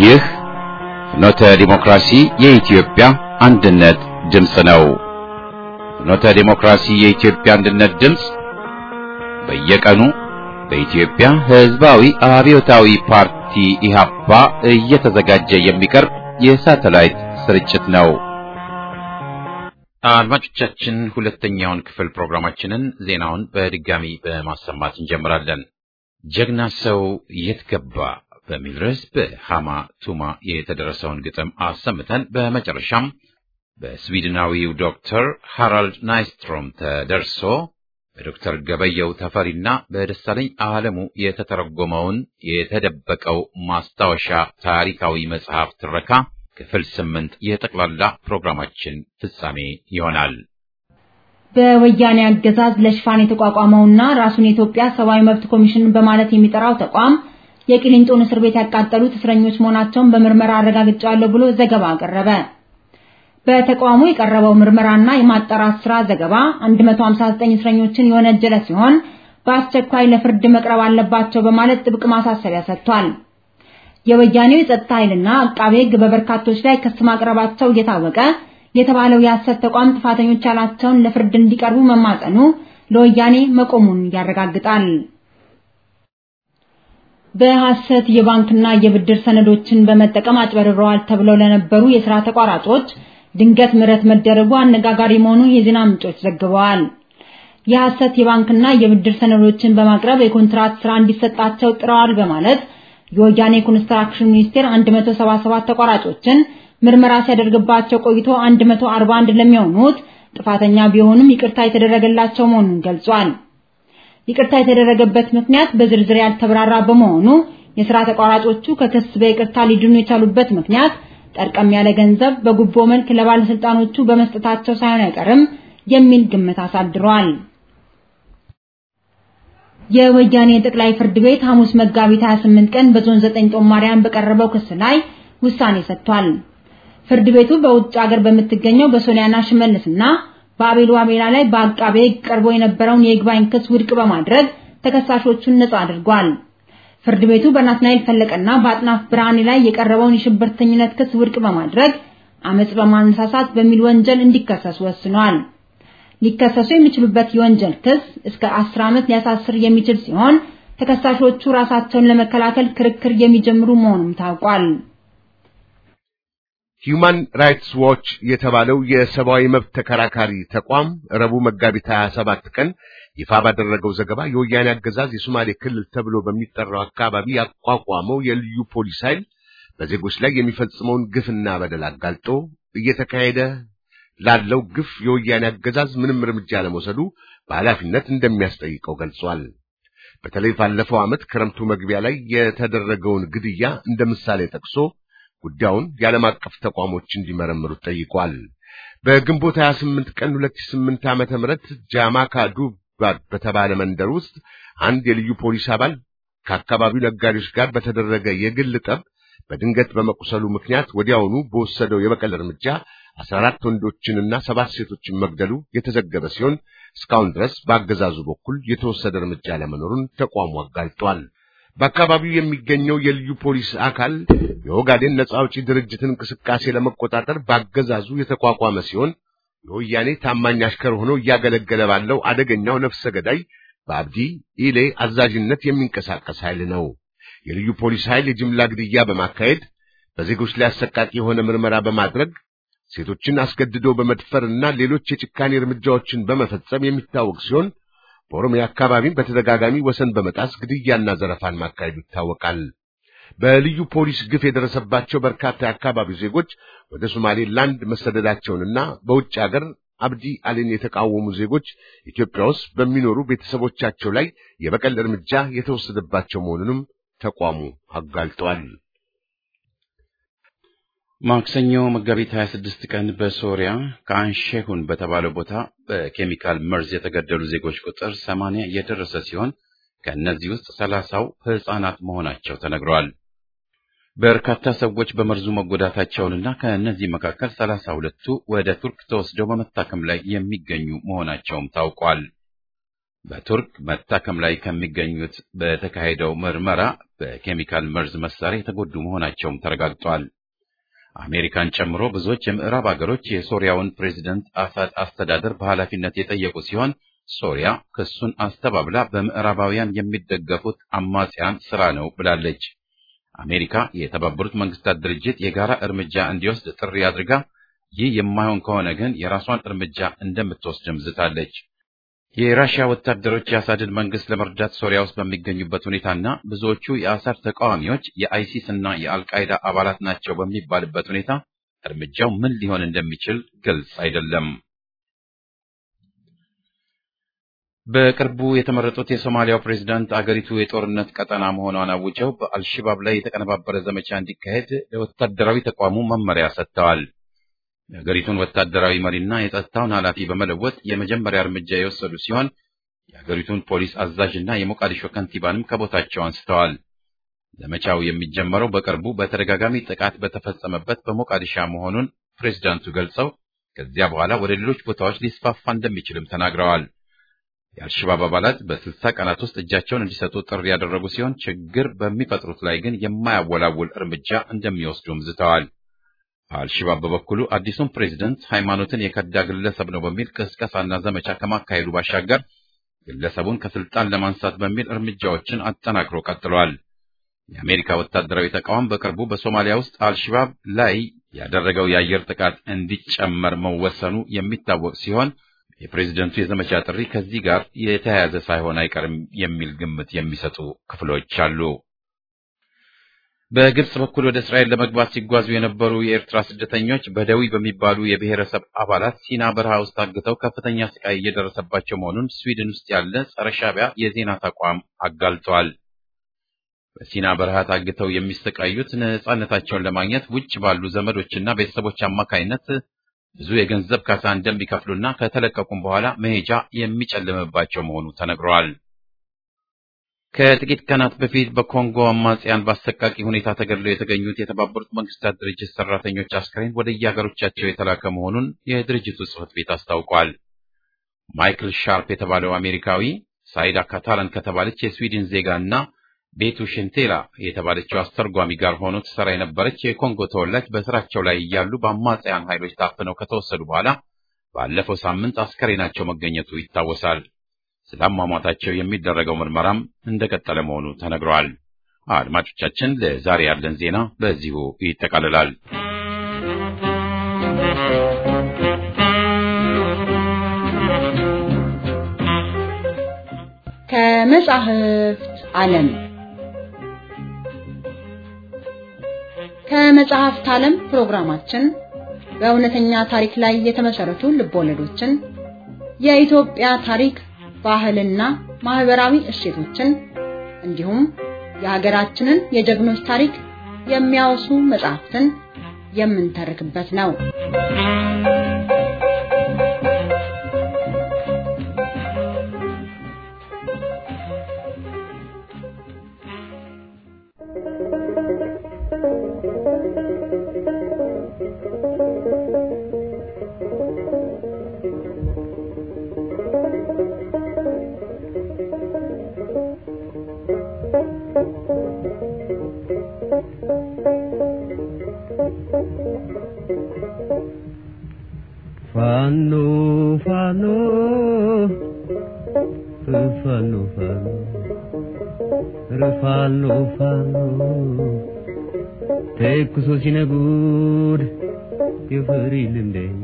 ይህ ፍኖተ ዲሞክራሲ የኢትዮጵያ አንድነት ድምፅ ነው። ፍኖተ ዲሞክራሲ የኢትዮጵያ አንድነት ድምፅ በየቀኑ በኢትዮጵያ ሕዝባዊ አብዮታዊ ፓርቲ ኢህአፓ እየተዘጋጀ የሚቀርብ የሳተላይት ስርጭት ነው። አድማጮቻችን ሁለተኛውን ክፍል ፕሮግራማችንን ዜናውን በድጋሚ በማሰማት እንጀምራለን። ጀግና ሰው የት ገባ በሚል ርዕስ በሃማ ቱማ የተደረሰውን ግጥም አሰምተን በመጨረሻም በስዊድናዊው ዶክተር ሃራልድ ናይስትሮም ተደርሶ በዶክተር ገበየው ተፈሪና በደሳለኝ ዓለሙ የተተረጎመውን የተደበቀው ማስታወሻ ታሪካዊ መጽሐፍ ትረካ ክፍል ስምንት የጠቅላላ ፕሮግራማችን ፍጻሜ ይሆናል። በወያኔ አገዛዝ ለሽፋን የተቋቋመውና ራሱን የኢትዮጵያ ሰብአዊ መብት ኮሚሽን በማለት የሚጠራው ተቋም የቂሊንጦን እስር ቤት ያቃጠሉት እስረኞች መሆናቸውን በምርመራ አረጋግጫለሁ ብሎ ዘገባ አቀረበ። በተቋሙ የቀረበው ምርመራና የማጣራት ስራ ዘገባ 159 እስረኞችን የወነጀለ ሲሆን በአስቸኳይ ለፍርድ መቅረብ አለባቸው በማለት ጥብቅ ማሳሰቢያ ሰጥቷል። የወያኔው የጸጥታ ኃይልና አቃቤ ሕግ በበርካቶች ላይ ክስ ማቅረባቸው እየታወቀ የተባለው የሐሰት ተቋም ጥፋተኞች ያላቸውን ለፍርድ እንዲቀርቡ መማጸኑ ለወያኔ መቆሙን ያረጋግጣል። በሐሰት የባንክና የብድር ሰነዶችን በመጠቀም አጭበርብረዋል ተብለው ለነበሩ የሥራ ተቋራጮች ድንገት ምህረት መደረጉ አነጋጋሪ መሆኑን የዜና ምንጮች ዘግበዋል። የሐሰት የባንክና የብድር ሰነዶችን በማቅረብ የኮንትራት ስራ እንዲሰጣቸው ጥረዋል በማለት የወያኔ ኮንስትራክሽን ሚኒስቴር 177 ተቋራጮችን ምርመራ ሲያደርግባቸው ቆይቶ 141 ለሚሆኑት ጥፋተኛ ቢሆኑም ይቅርታ የተደረገላቸው መሆኑን ገልጿል። ይቅርታ የተደረገበት ምክንያት በዝርዝር ያልተብራራ በመሆኑ የሥራ ተቋራጮቹ ከክስ በይቅርታ ሊድኑ የቻሉበት ምክንያት ጠርቀም ያለ ገንዘብ በጉቦ መልክ ለባለስልጣኖቹ በመስጠታቸው ሳይሆን አይቀርም የሚል ግምት አሳድሯል። የወያኔ ጠቅላይ ፍርድ ቤት ሐሙስ መጋቢት 28 ቀን በዞን 9 ጦማሪያን በቀረበው ክስ ላይ ውሳኔ ሰጥቷል። ፍርድ ቤቱ በውጭ ሀገር በምትገኘው በሶሊያና ሽመልስና በአቤል ዋቤላ ላይ በአቃቤ ሕግ ቀርቦ የነበረውን የይግባኝ ክስ ውድቅ በማድረግ ተከሳሾቹን ነጻ አድርጓል። ፍርድ ቤቱ በናትናኤል ፈለቀና በአጥናፍ ብርሃኔ ላይ የቀረበውን የሽብርተኝነት ክስ ውድቅ በማድረግ አመጽ በማነሳሳት በሚል ወንጀል እንዲከሰሱ ወስኗል። ሊከሰሱ የሚችሉበት የወንጀል ክስ እስከ 10 ዓመት ሊያሳስር የሚችል ሲሆን ተከሳሾቹ ራሳቸውን ለመከላከል ክርክር የሚጀምሩ መሆኑም ታውቋል። ሂዩማን ራይትስ ዎች የተባለው የሰብአዊ መብት ተከራካሪ ተቋም ረቡዕ መጋቢት 27 ቀን ይፋ ባደረገው ዘገባ የወያኔ አገዛዝ የሶማሌ ክልል ተብሎ በሚጠራው አካባቢ ያቋቋመው የልዩ ፖሊስ ኃይል በዜጎች ላይ የሚፈጽመውን ግፍና በደል አጋልጦ እየተካሄደ ላለው ግፍ የወያኔ አገዛዝ ምንም እርምጃ ለመውሰዱ በኃላፊነት እንደሚያስጠይቀው ገልጿል። በተለይ ባለፈው ዓመት ክረምቱ መግቢያ ላይ የተደረገውን ግድያ እንደ ምሳሌ ጠቅሶ ጉዳዩን የዓለም አቀፍ ተቋሞች እንዲመረምሩት ጠይቋል። በግንቦት 28 ቀን 2008 ዓመተ ምህረት ጃማካ ዱባድ በተባለ መንደር ውስጥ አንድ የልዩ ፖሊስ አባል ከአካባቢው ነጋዴዎች ጋር በተደረገ የግል ጠብ በድንገት በመቁሰሉ ምክንያት ወዲያውኑ በወሰደው የበቀል እርምጃ 14 ወንዶችንና ሰባት ሴቶችን መግደሉ የተዘገበ ሲሆን እስካሁን ድረስ በአገዛዙ በኩል የተወሰደ እርምጃ ለመኖሩን ተቋሙ አጋልጧል። በአካባቢው የሚገኘው የልዩ ፖሊስ አካል የኦጋዴን ነጻ አውጪ ድርጅትን እንቅስቃሴ ለመቆጣጠር በአገዛዙ የተቋቋመ ሲሆን የወያኔ ታማኝ አሽከር ሆኖ እያገለገለ ባለው አደገኛው ነፍሰ ገዳይ በአብዲ ኢሌ አዛዥነት የሚንቀሳቀስ ኃይል ነው። የልዩ ፖሊስ ኃይል የጅምላ ግድያ በማካሄድ በዜጎች ላይ አሰቃቂ የሆነ ምርመራ በማድረግ ሴቶችን አስገድዶ በመድፈርና ሌሎች የጭካኔ እርምጃዎችን በመፈጸም የሚታወቅ ሲሆን በኦሮሚያ አካባቢም በተደጋጋሚ ወሰን በመጣስ ግድያና ዘረፋን ማካሄዱ ይታወቃል። በልዩ ፖሊስ ግፍ የደረሰባቸው በርካታ የአካባቢው ዜጎች ወደ ሶማሌላንድ መሰደዳቸውንና በውጭ አገር አብዲ አሊን የተቃወሙ ዜጎች ኢትዮጵያ ውስጥ በሚኖሩ ቤተሰቦቻቸው ላይ የበቀል እርምጃ የተወሰደባቸው መሆኑንም ተቋሙ አጋልጧል። ማክሰኞ መጋቢት 26 ቀን በሶሪያ ከአንሼሁን በተባለው ቦታ በኬሚካል መርዝ የተገደሉ ዜጎች ቁጥር 80 የደረሰ ሲሆን ከእነዚህ ውስጥ ሰላሳው ሕፃናት መሆናቸው ተነግረዋል። በርካታ ሰዎች በመርዙ መጎዳታቸውንና ከእነዚህ መካከል ሰላሳ ሁለቱ ወደ ቱርክ ተወስደው በመታከም ላይ የሚገኙ መሆናቸውም ታውቋል። በቱርክ መታከም ላይ ከሚገኙት በተካሄደው ምርመራ በኬሚካል መርዝ መሳሪያ የተጎዱ መሆናቸውም ተረጋግጧል። አሜሪካን ጨምሮ ብዙዎች የምዕራብ አገሮች የሶሪያውን ፕሬዝደንት አሳድ አስተዳደር በኃላፊነት የጠየቁ ሲሆን ሶሪያ ክሱን አስተባብላ በምዕራባውያን የሚደገፉት አማጽያን ስራ ነው ብላለች። አሜሪካ የተባበሩት መንግስታት ድርጅት የጋራ እርምጃ እንዲወስድ ጥሪ አድርጋ ይህ የማይሆን ከሆነ ግን የራሷን እርምጃ እንደምትወስድም ዝታለች። የራሽያ ወታደሮች የአሳድን መንግስት ለመርዳት ሶሪያ ውስጥ በሚገኙበት ሁኔታና ብዙዎቹ የአሳድ ተቃዋሚዎች የአይሲስ እና የአልቃይዳ አባላት ናቸው በሚባልበት ሁኔታ እርምጃው ምን ሊሆን እንደሚችል ግልጽ አይደለም። በቅርቡ የተመረጡት የሶማሊያው ፕሬዝዳንት አገሪቱ የጦርነት ቀጠና መሆኗን አውጀው በአልሽባብ ላይ የተቀነባበረ ዘመቻ እንዲካሄድ ለወታደራዊ ተቋሙ መመሪያ ሰጥተዋል። የሀገሪቱን ወታደራዊ መሪና የጸጥታውን ኃላፊ በመለወጥ የመጀመሪያ እርምጃ የወሰዱ ሲሆን የሀገሪቱን ፖሊስ አዛዥና የሞቃዲሾ ከንቲባንም ከቦታቸው አንስተዋል። ዘመቻው የሚጀመረው በቅርቡ በተደጋጋሚ ጥቃት በተፈጸመበት በሞቃዲሻ መሆኑን ፕሬዝዳንቱ ገልጸው ከዚያ በኋላ ወደ ሌሎች ቦታዎች ሊስፋፋ እንደሚችልም ተናግረዋል። የአልሸባብ አባላት በስልሳ ቀናት ውስጥ እጃቸውን እንዲሰጡ ጥሪ ያደረጉ ሲሆን ችግር በሚፈጥሩት ላይ ግን የማያወላውል እርምጃ እንደሚወስዱም ዝተዋል። አልሸባብ በበኩሉ አዲሱን ፕሬዝደንት ሃይማኖትን የከዳ ግለሰብ ነው በሚል ቅስቀሳና ዘመቻ ከማካሄዱ ባሻገር ግለሰቡን ከስልጣን ለማንሳት በሚል እርምጃዎችን አጠናክሮ ቀጥሏል። የአሜሪካ ወታደራዊ ተቋም በቅርቡ በሶማሊያ ውስጥ አልሸባብ ላይ ያደረገው የአየር ጥቃት እንዲጨመር መወሰኑ የሚታወቅ ሲሆን የፕሬዝደንቱ የዘመቻ ጥሪ ከዚህ ጋር የተያያዘ ሳይሆን አይቀርም የሚል ግምት የሚሰጡ ክፍሎች አሉ። በግብጽ በኩል ወደ እስራኤል ለመግባት ሲጓዙ የነበሩ የኤርትራ ስደተኞች በደዊ በሚባሉ የብሔረሰብ አባላት ሲና በረሃ ውስጥ ታግተው ከፍተኛ ስቃይ እየደረሰባቸው መሆኑን ስዊድን ውስጥ ያለ ጸረ ሻዕቢያ የዜና ተቋም አጋልጧል። በሲና በረሃ ታግተው የሚሰቃዩት ነጻነታቸውን ለማግኘት ውጭ ባሉ ዘመዶችና ቤተሰቦች አማካይነት ብዙ የገንዘብ ካሳ እንደሚከፍሉና ከተለቀቁም በኋላ መሄጃ የሚጨልምባቸው መሆኑ ተነግረዋል። ከጥቂት ቀናት በፊት በኮንጎ አማጽያን በአሰቃቂ ሁኔታ ተገድለው የተገኙት የተባበሩት መንግስታት ድርጅት ሰራተኞች አስክሬን ወደ የሀገሮቻቸው የተላከ መሆኑን የድርጅቱ ጽሕፈት ቤት አስታውቋል። ማይክል ሻርፕ የተባለው አሜሪካዊ ሳይዳ ካታላን ከተባለች የስዊድን ዜጋ እና ቤቱ ሽንቴላ የተባለችው አስተርጓሚ ጋር ሆኖ ትሰራ የነበረች የኮንጎ ተወላጅ በስራቸው ላይ እያሉ በአማጽያን ኃይሎች ታፍነው ከተወሰዱ በኋላ ባለፈው ሳምንት አስከሬናቸው መገኘቱ ይታወሳል። ስለ አሟሟታቸው የሚደረገው ምርመራም እንደቀጠለ መሆኑ ተነግረዋል። አድማጮቻችን፣ ለዛሬ ያለን ዜና በዚሁ ይጠቃልላል። ከመጻሕፍት ዓለም ከመጽሐፍት ዓለም ፕሮግራማችን በእውነተኛ ታሪክ ላይ የተመሰረቱ ልቦለዶችን፣ የኢትዮጵያ ታሪክ፣ ባህልና ማህበራዊ እሴቶችን እንዲሁም የሀገራችንን የጀግኖች ታሪክ የሚያወሱ መጽሐፍትን የምንተርክበት ነው። ፋኖ ፋኖ ፋኖ ፋኖ ፋኖ ፋኖ ተኩሶ ሲነጉድ የፈሪ ልምደኛ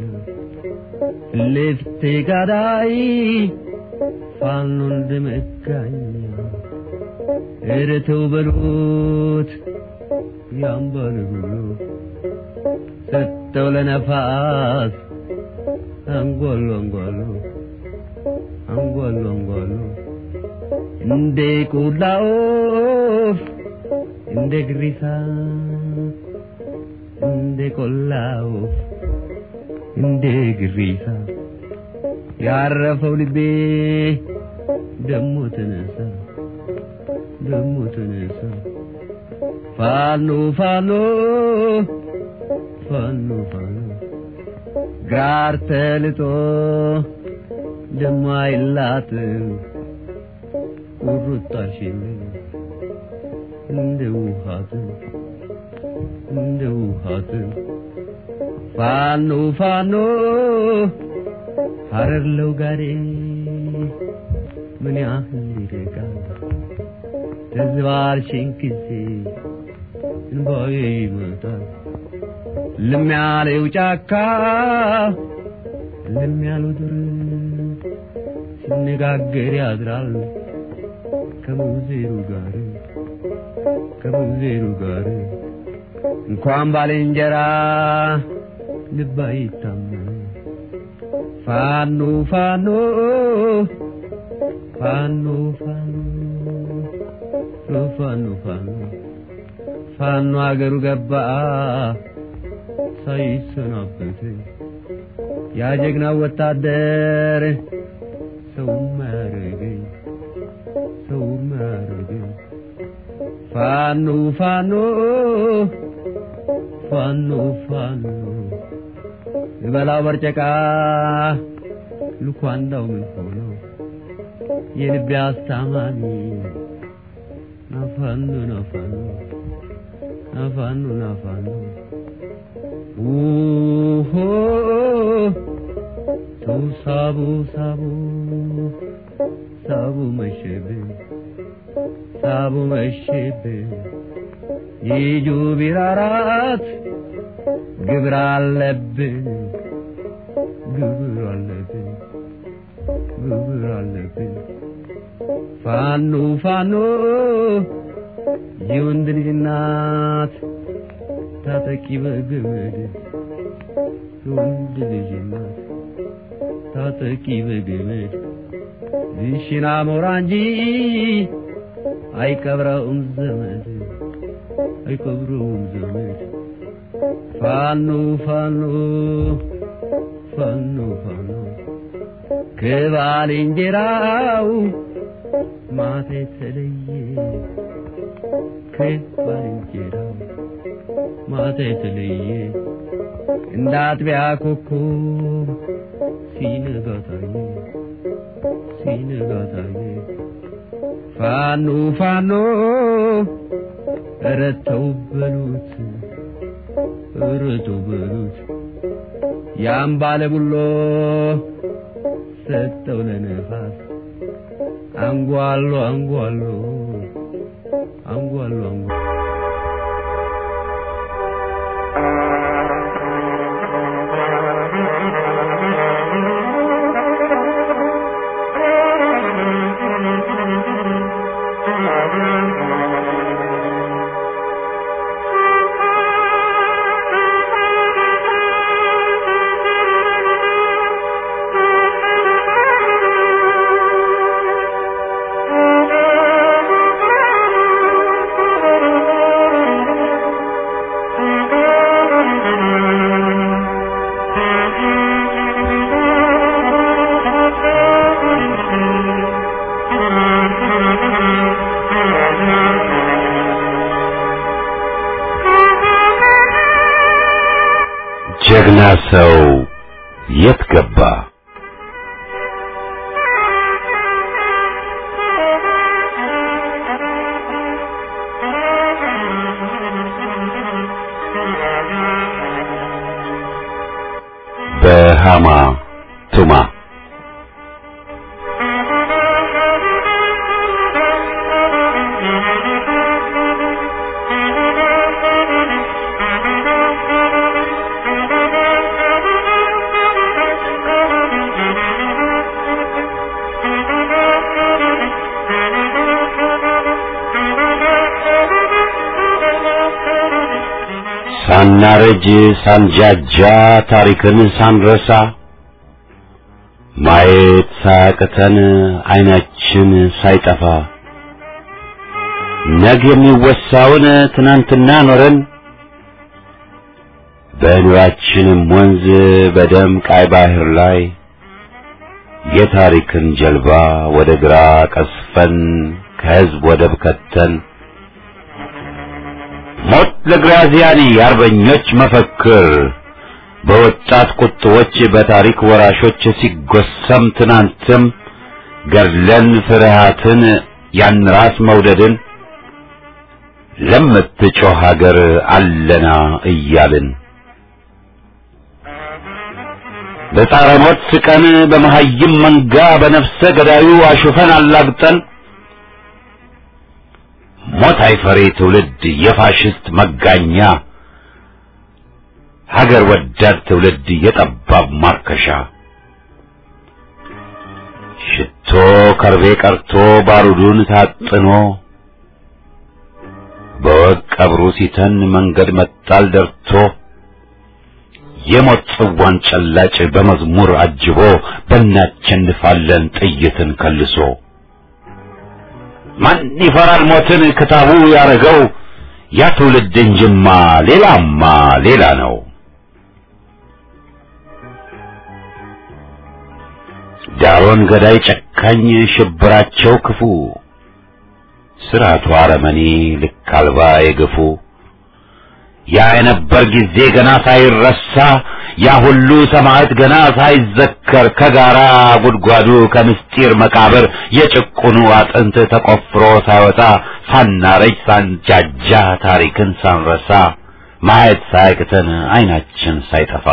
ልፍቴ ጋዳይ ፋኖ እንደመጋኛ ኧረ ተው በሉት ያምባል ብሎ ሰጠው ለነፋስ አንጓሉ አንጓሉ አንጓሉ አንጓሉ እንደ ቆላ ወፍ እንደ ግሪሳ እንደ ቆላ ወፍ እንደ ግሪሳ ያረፈው ልቤ ደሞ ተነሳ ደሞ ተነሳ ፋኖ ፋኖ ፋኖ ፋኖ ጋር ተልጦ ደሞ አይላትም ቁርጣሽን እንደ ውሃትን እንደ ውሃትን ፋኖ ፋኖ ሀረር ለውጋዴ ምን ያህል ይርቃል ተዝባርሽን ጊዜ እንባዬ ይመጣል ልም ያለው ጫካ ልም ያለው ዱር ሲነጋገር ያድራል ከሙዜሩ ጋር ከሙዜሩ ጋር እንኳን ባልንጀራ ልብ አይታመን ፋኖ ፋኖ ፋኖ ፋኖ ፋኖ ፋኖ ፋኖ አገሩ ገባ ሳይሰናበት ያ ጀግና ወታደር ሰው ማረገኝ ሰው ማረገኝ ፋኖ ፋኖ ፋኖ ፋኖ ልበላው በርጨቃ ልኳንዳው ምን ሆኖ የልቤ አስታማሚ ናፋኖ ናፋኖ ናፋኖ ናፋኖ ውሆ ሰው ሳቡ ሳቡ ሳቡ መሸብን ሳቡ መሸብን ይጁ ቢራራት ግብር አለብን ግብር አለብን ግብር አለብን ፋኖ ፋኖ የወንድ ልጅ እናት ታጠቂ በገመድ የወንድ ልጅ እናት ታጠቂ በገመድ ዝሽና ሞራ እንጂ አይቀብረውም ዘመድ አይቀብረውም ዘመድ ፋኖ ፋኖ ፋኖ ፋኖ ከባልንጀራው ማታ የተለየ ከባልንጀራው ማታ የተለየ እንደ አጥቢያ ኮከብ ሲነጋ ታየ ሲነጋ ታየ ፋኖ ፋኖ ኧረ ተው በሉት ኧረ ተው በሉት ያን ባለ ቡሎ ሰጠው ለነፋስ አንጓሎ አንጓሎ አንጓሎ አንጓሎ ጀግና ሰው የት ገባ? በሃማ ቱማ ሳናረጅ ሳንጃጃ ታሪክን ሳንረሳ ማየት ሳያቅተን አይናችን ሳይጠፋ ነገ የሚወሳውን ትናንትና ኖረን በኑራችንም ወንዝ በደም ቃይ ባህር ላይ የታሪክን ጀልባ ወደ ግራ ቀስፈን ከህዝብ ወደብ ከተን ሞት ለግራዚያኒ የአርበኞች መፈክር በወጣት ቁጥቦች በታሪክ ወራሾች ሲጎሰም ትናንትም ገድለን ፍርሃትን ያን ራስ መውደድን ለምትጮህ ሀገር አለና እያልን በጻረ ሞት ስቀን በመሐይም መንጋ በነፍሰ ገዳዩ አሹፈን አላግጠን ሞት አይፈሬ ትውልድ የፋሽስት መጋኛ ሀገር ወዳድ ትውልድ የጠባብ ማርከሻ ሽቶ ከርቤ ቀርቶ ባሩዱን ታጥኖ በወግ ቀብሩ ሲተን መንገድ መጣል ደርቶ የሞት ጽዋን ጨላጭ በመዝሙር አጅቦ በእናቸንፋለን ጥይትን ከልሶ ማን ይፈራል ሞትን ክታቡ ያረገው ያ ትውልድ እንጅማ ሌላማ ሌላ ነው። ዳሮን ገዳይ ጨካኝ ሽብራቸው ክፉ ስርዓቱ አረመኔ ልክ አልባ የገፉ ያ የነበር ጊዜ ገና ሳይረሳ ያ ሁሉ ሰማዕት ገና ሳይዘከር ከጋራ ጉድጓዱ ከምስጢር መቃብር የጭቁኑ አጥንት ተቆፍሮ ሳይወጣ ሳናረጅ ሳንጃጃ ታሪክን ሳንረሳ ማየት ሳያቅተን አይናችን ሳይጠፋ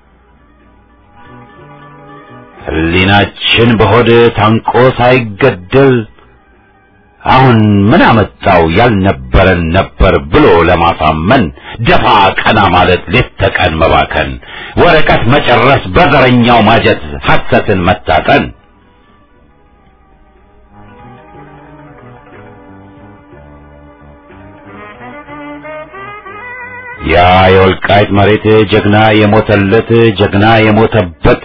ሕሊናችን በሆድ ታንቆ ሳይገደል አሁን ምን አመጣው ያልነበረን ነበር ብሎ ለማሳመን ደፋ ቀና ማለት ሌት ተቀን መባከን ወረቀት መጨረስ በዘረኛው ማጀት ሐሰትን መታጠን ያ የወልቃይት መሬት ጀግና የሞተለት ጀግና የሞተበት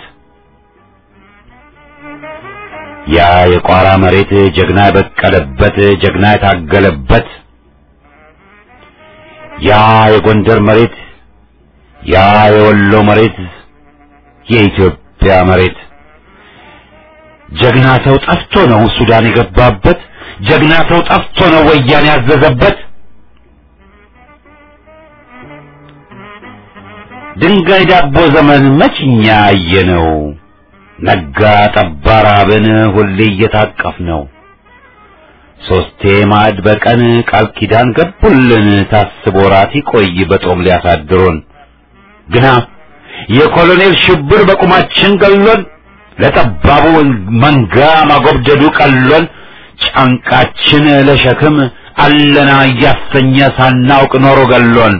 ያ የቋራ መሬት ጀግና የበቀለበት ጀግና የታገለበት ያ የጎንደር መሬት ያ የወሎ መሬት የኢትዮጵያ መሬት ጀግና ሰው ጠፍቶ ነው ሱዳን የገባበት ጀግና ሰው ጠፍቶ ነው ወያኔ ያዘዘበት ድንጋይ ዳቦ ዘመን መችኛ አየነው ነጋ ጠባ ራብን ሁሌ እየታቀፍ ነው ሶስቴ ማዕድ በቀን ቃል ኪዳን ገቡልን ታስቦ ራት ይቆይ በጦም ሊያሳድሩን ግና የኮሎኔል ሽብር በቁማችን ገሎን ለጠባቡ መንጋ ማጎብደዱ ቀሎን ጫንቃችን ለሸክም አለና እያሰኘ ሳናውቅ ኖሮ ገሎን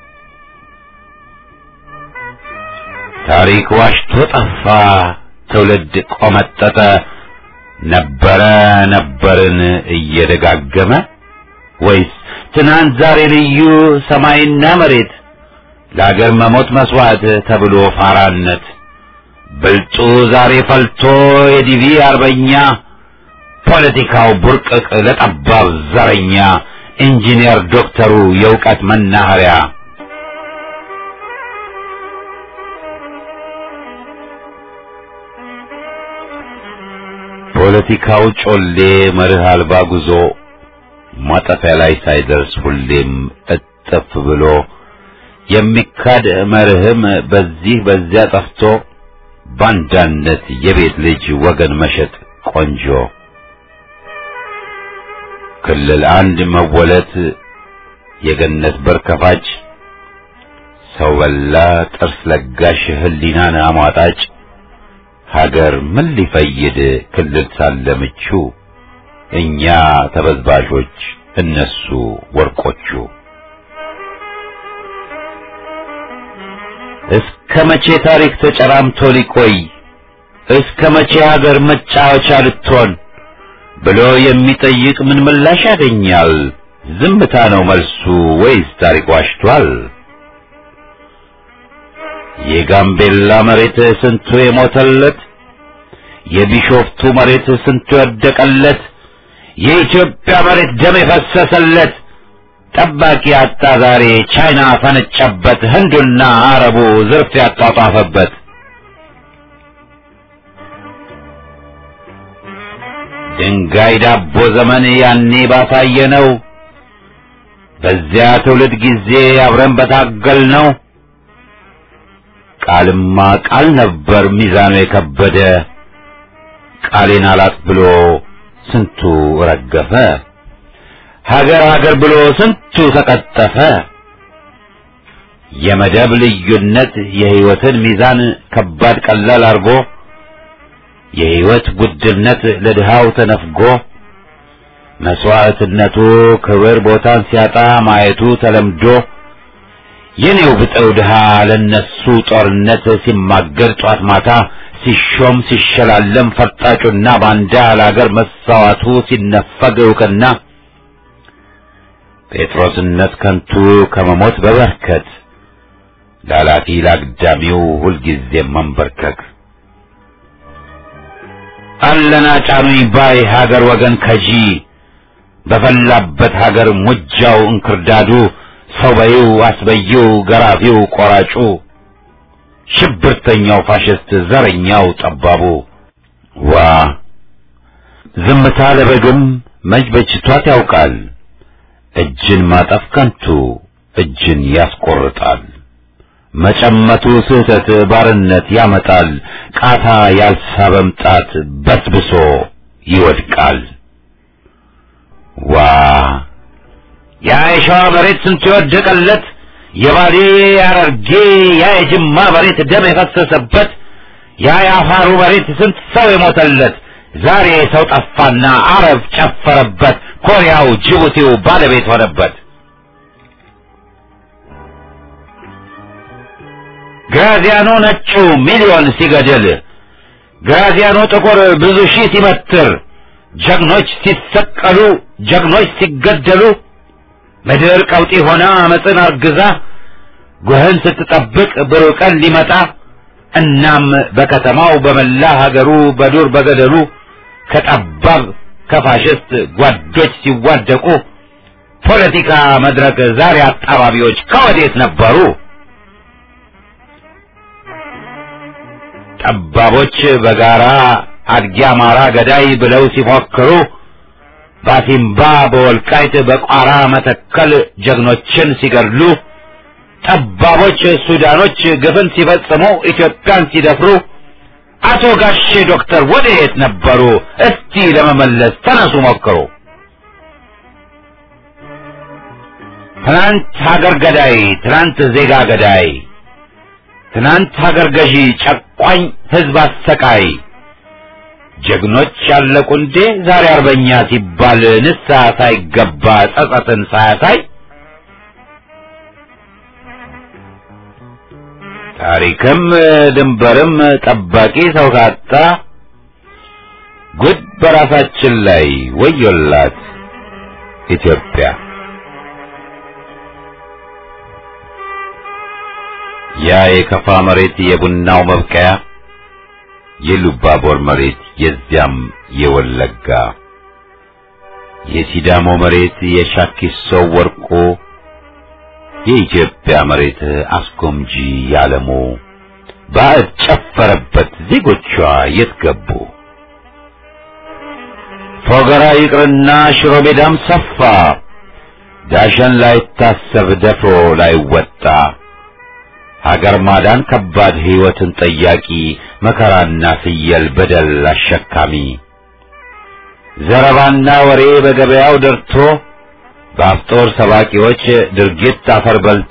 ታሪክ ዋሽቶ ጠፋ ትውልድ ቆመጠጠ ነበረ ነበርን እየደጋገመ ወይስ ትናንት ዛሬ ልዩ ሰማይና መሬት ለአገር መሞት መስዋዕት ተብሎ ፋራነት ብልጡ ዛሬ ፈልቶ የዲቪ አርበኛ ፖለቲካው ቡርቅቅ ለጠባብ ዘረኛ ኢንጂነር ዶክተሩ የእውቀት መናኸሪያ ፖለቲካው ጮሌ መርህ አልባ ጉዞ ማጠፊያ ላይ ሳይደርስ ሁሌም እጥፍ ብሎ የሚካድ መርህም በዚህ በዚያ ጠፍቶ ባንዳነት የቤት ልጅ ወገን መሸጥ ቆንጆ ክልል አንድ መወለት የገነት በር ከፋጭ ሰው በላ ጥርስ ለጋሽ ህሊናን አሟጣጭ ሀገር ምን ሊፈይድ ክልል ሳለ ምቹ እኛ ተበዝባዦች እነሱ ወርቆቹ እስከ መቼ ታሪክ ተጨራምቶ ሊቆይ እስከ መቼ ሀገር መጫወቻ ልትሆን ብሎ የሚጠይቅ ምን ምላሽ ያገኛል? ዝምታ ነው መልሱ ወይስ ታሪክ ዋሽቷል? የጋምቤላ መሬት ስንቱ የሞተለት፣ የቢሾፍቱ መሬት ስንቱ የወደቀለት፣ የኢትዮጵያ መሬት ደም የፈሰሰለት ጠባቂ አጣ ዛሬ ቻይና ፈነጨበት፣ ህንዱና አረቡ ዝርፍ ያጧጧፈበት። ድንጋይ ዳቦ ዘመን ያኔ ባሳየ ነው። በዚያ ትውልድ ጊዜ አብረን በታገል ነው። ቃልማ ቃል ነበር ሚዛኑ የከበደ ቃሌን አላጥ ብሎ ስንቱ ረገፈ። ሀገር ሀገር ብሎ ስንቱ ተቀጠፈ። የመደብ ልዩነት የህይወትን ሚዛን ከባድ ቀላል አርጎ የህይወት ውድነት ለድሃው ተነፍጎ መስዋዕትነቱ ክብር ቦታን ሲያጣ ማየቱ ተለምዶ የኔው ብጠው ድሃ ለነሱ ጦርነት ሲማገር ጧት ማታ ሲሾም ሲሸላለም ፈርጣጩና ባንዳ ለአገር መሳዋቱ ሲነፈግ እውቅና ጴጥሮስነት ከንቱ ከመሞት በበርከት ላላፊ ላግዳሚው ሁልጊዜ መንበርከክ አለና ጫኑኝ ባይ ሀገር ወገን ከጂ በፈላበት ሀገር ሙጃው እንክርዳዱ ሰው በይው አስበይው ገራፊው ቆራጩ ሽብርተኛው ፋሽስት ዘረኛው ጠባቡ ዋ ዝምታ ለበግም መች በጅቷት ያውቃል እጅን ማጠፍ ከንቱ እጅን ያስቆርጣል መጨመቱ ስህተት ባርነት ያመጣል ቃታ ያልሳበም ጣት በስብሶ ይወድቃል ዋ ያ የሸዋ መሬት ስንቱ የወደቀለት የባሌ ያረርጌ ያ የጅማ መሬት ደም የፈሰሰበት ያ የአፋሩ መሬት ስንት ሰው የሞተለት ዛሬ ሰው ጠፋና አረብ ጨፈረበት ኮሪያው ጅቡቲው ባለቤት ሆነበት ግራዚያኖ ነጩ ሚሊዮን ሲገድል ግራዚያኖ ጥቁር ብዙ ሺህ ሲመትር ጀግኖች ሲሰቀሉ ጀግኖች ሲገደሉ ምድር ቀውጢ ሆና አመፅን አርግዛ ጉህን ስትጠብቅ ብሩህ ቀን ሊመጣ እናም በከተማው በመላ ሀገሩ በዱር በገደሉ ከጠባብ ከፋሽስት ጓዶች ሲዋደቁ ፖለቲካ መድረክ ዛሬ አጣባቢዎች ከወዴት ነበሩ? ጠባቦች በጋራ አድጊ አማራ ገዳይ ብለው ሲፎክሩ ባሲምባ በወልቃይት በቋራ መተከል ጀግኖችን ሲገድሉ ጠባቦች ሱዳኖች ግፍን ሲፈጽሙ ኢትዮጵያን ሲደፍሩ አቶ ጋሼ ዶክተር ወደየት ነበሩ? እስቲ ለመመለስ ተነሱ ሞክሩ። ትናንት ሀገር ገዳይ፣ ትናንት ዜጋ ገዳይ፣ ትናንት ሀገር ገዢ ጨቋኝ ህዝብ አሰቃይ ጀግኖች ያለቁ እንዴ ዛሬ አርበኛ ሲባል ንስሐ ሳይገባ ጸጸትን ሳያሳይ ታሪክም ድንበርም ጠባቂ ሰው ካጣ ጉድ በራሳችን ላይ ወዮላት ኢትዮጵያ። ያ የከፋ መሬት የቡናው መብቀያ የሉባቦር መሬት የዚያም የወለጋ የሲዳሞ መሬት የሻኪሶ ወርቆ የኢትዮጵያ መሬት አስጎምጂ ያለሙ ባዕድ ጨፈረበት ዜጎቿ የት ገቡ? ፎገራ ይቅርና ሽሮ ሜዳም ሰፋ ዳሸን ላይታሰብ ደፍሮ ላይወጣ ሀገር ማዳን ከባድ ሕይወትን ጠያቂ መከራና ፍየል በደል አሸካሚ ዘረባና ወሬ በገበያው ደርቶ በአፍጦር ሰባቂዎች ድርጊት አፈር በልቶ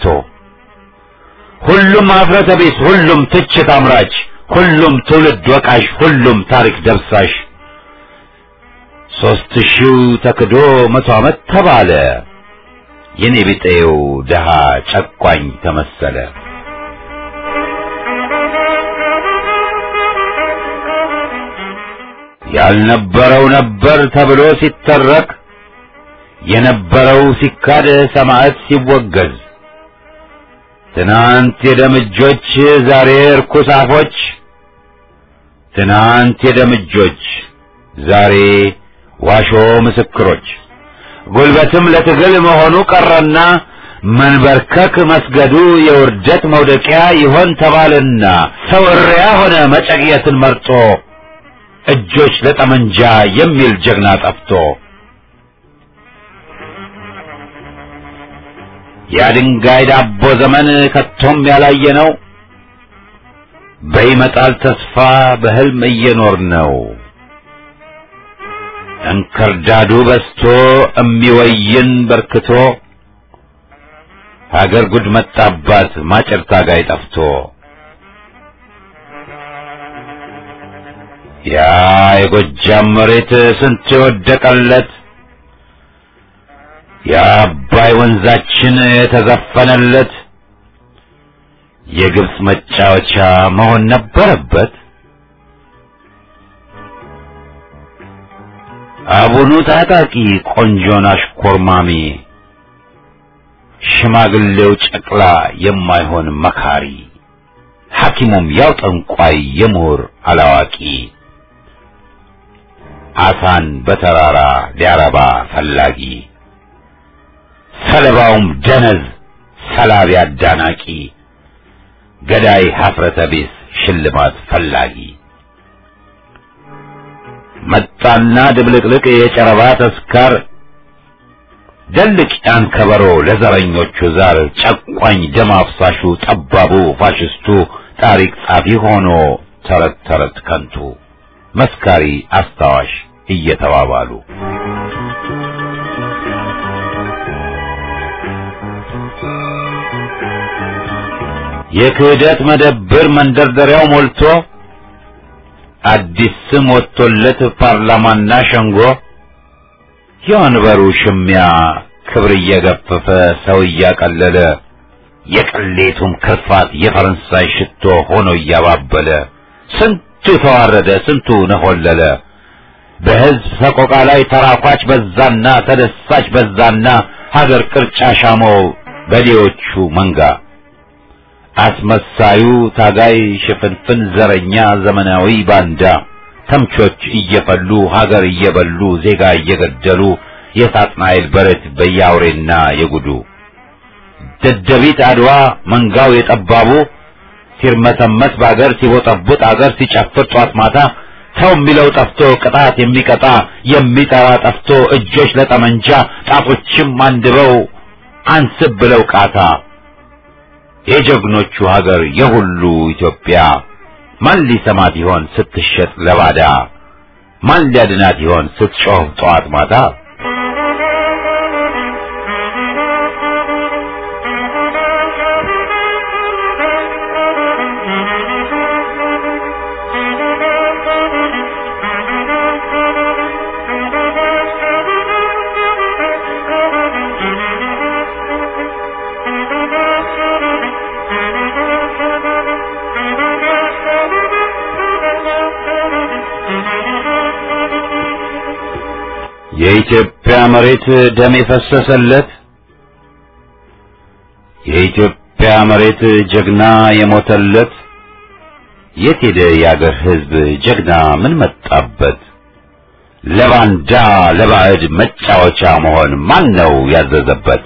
ሁሉም አፍረተ ቢስ፣ ሁሉም ትችት አምራች፣ ሁሉም ትውልድ ወቃሽ፣ ሁሉም ታሪክ ደብሳሽ ሦስት ሺው ተክዶ መቶ ዓመት ተባለ የኔ ቢጤው ድሃ ጨቋኝ ተመሰለ። ያልነበረው ነበር ተብሎ ሲተረክ የነበረው ሲካድ ሰማዕት ሲወገዝ ትናንት የደምጆች ዛሬ እርኩስ አፎች ትናንት የደምጆች ዛሬ ዋሾ ምስክሮች ጉልበትም ለትግል መሆኑ ቀረና መንበርከክ መስገዱ የውርደት መውደቂያ ይሆን ተባልና ሰው እሪያ ሆነ መጨቅየትን መርጦ እጆች ለጠመንጃ የሚል ጀግና ጠፍቶ የድንጋይ ዳቦ ዘመን ከቶም ያላየ ነው። በይመጣል ተስፋ በህልም እየኖር ነው። እንክርዳዱ በስቶ እሚወይን በርክቶ ሀገር ጉድ መጣባት ማጨር ታጋይ ጠፍቶ ያ የጎጃም መሬት ስንት የወደቀለት የአባይ ወንዛችን የተዘፈነለት የግብፅ መጫወቻ መሆን ነበረበት። አቡኑ ታጣቂ ቆንጆን አሽኮርማሚ ሽማግሌው ጨቅላ የማይሆን መካሪ ሐኪሙም ያው ጠንቋይ የምሁር አላዋቂ አሳን በተራራ ሊያረባ ፈላጊ ሰለባውም ደነዝ ሰላቢ አዳናቂ ገዳይ ሀፍረተ ቢስ ሽልማት ፈላጊ መጣና ድብልቅልቅ የጨረባ ተስካር ደልቅ ያን ከበሮ ለዘረኞቹ ዛር ጨቋኝ ደም አፍሳሹ ጠባቡ ፋሽስቱ ታሪክ ጻፊ ሆኖ ተረት ተረት ከንቱ መስካሪ አስታዋሽ እየተባባሉ የክህደት መደብር መንደርደሪያው ሞልቶ አዲስ ስም ወጥቶለት ፓርላማና ሸንጎ የወንበሩ ሽሚያ ክብር እየገፈፈ ሰው እያቀለለ የቅሌቱም ክርፋት የፈረንሳይ ሽቶ ሆኖ እያባበለ ስንቱ ተዋረደ፣ ስንቱ ነሆለለ። በሕዝብ ሰቆቃ ላይ ተራኳች በዛና ተደሳች በዛና ሀገር ቅርጫ ሻመው በሌዎቹ መንጋ አስመሳዩ ታጋይ ሽፍንፍን ዘረኛ ዘመናዊ ባንዳ ተምቾች እየፈሉ ሀገር እየበሉ ዜጋ እየገደሉ የሳጥናኤል በረት በያውሬና የጉዱ ደደቢት አድዋ መንጋው የጠባቡ ሲርመሰመስ በአገር ሲቦጠቡጥ አገር ሲጨፍር ጧት ማታ ሰው የሚለው ጠፍቶ ቅጣት የሚቀጣ የሚጠራ ጠፍቶ እጆች ለጠመንጃ ጣቶችም አንድበው አንስብ ብለው ቃታ የጀግኖቹ ሀገር የሁሉ ኢትዮጵያ ማን ሊሰማት ይሆን ስትሸጥ ለባዳ? ማን ሊያድናት ይሆን ስትጮህ ጠዋት ማታ? የኢትዮጵያ መሬት ደም የፈሰሰለት የኢትዮጵያ መሬት ጀግና የሞተለት የት ሄደ የአገር ሕዝብ ጀግና ምን መጣበት? ለባንዳ ለባዕድ መጫወቻ መሆን ማን ነው ያዘዘበት?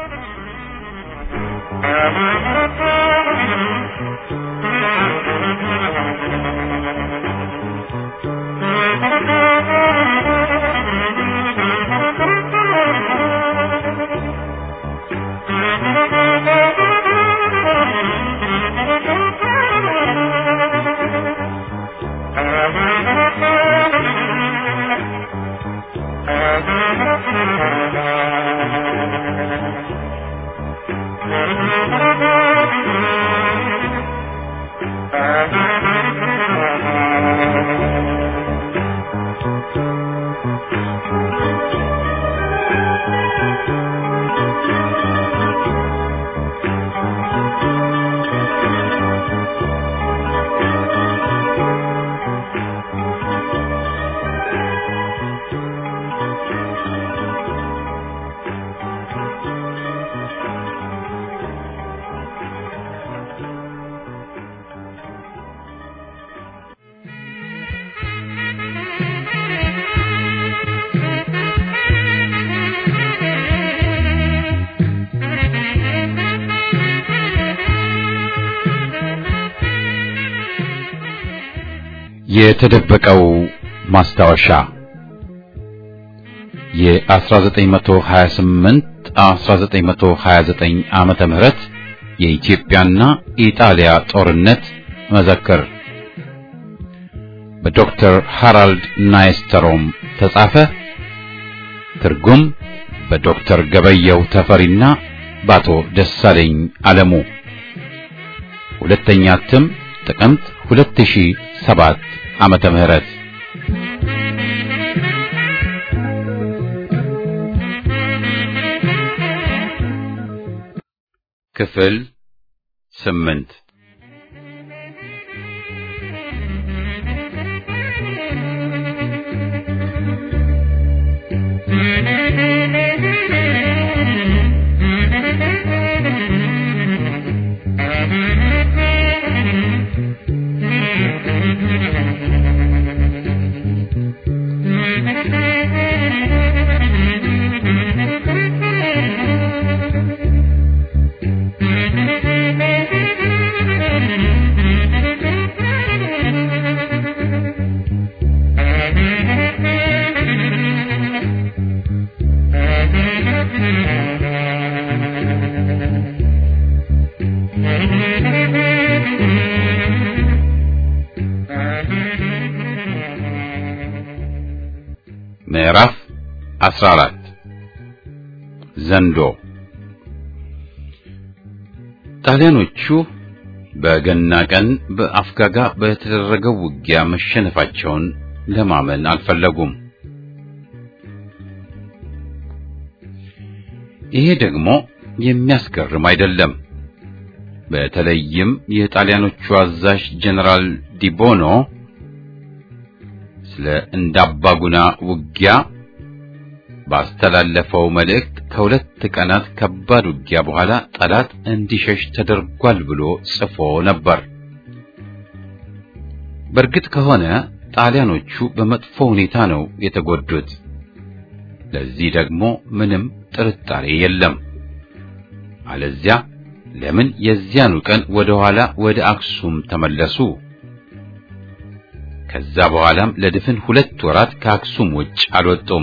የተደበቀው ማስታወሻ የ1928 1929 ዓመተ ምህረት የኢትዮጵያና ኢጣሊያ ጦርነት መዘክር በዶክተር ሃራልድ ናይስተሮም ተጻፈ። ትርጉም በዶክተር ገበየው ተፈሪና በአቶ ደሳለኝ አለሙ። ሁለተኛ እትም ጥቅምት 2007 ዓመተ ምህረት ክፍል ስምንት ምዕራፍ 14 ዘንዶ ጣሊያኖቹ በገና ቀን በአፍጋጋ በተደረገው ውጊያ መሸነፋቸውን ለማመን አልፈለጉም። ይሄ ደግሞ የሚያስገርም አይደለም። በተለይም የጣሊያኖቹ አዛዥ ጀነራል ዲቦኖ ስለ እንዳባጉና ውጊያ ባስተላለፈው መልእክት ከሁለት ቀናት ከባድ ውጊያ በኋላ ጠላት እንዲሸሽ ተደርጓል ብሎ ጽፎ ነበር። በእርግጥ ከሆነ ጣሊያኖቹ በመጥፎ ሁኔታ ነው የተጎዱት። ለዚህ ደግሞ ምንም ጥርጣሬ የለም። አለዚያ ለምን የዚያኑ ቀን ወደ ኋላ ወደ አክሱም ተመለሱ? ከዛ በኋላም ለድፍን ሁለት ወራት ከአክሱም ውጭ አልወጡም።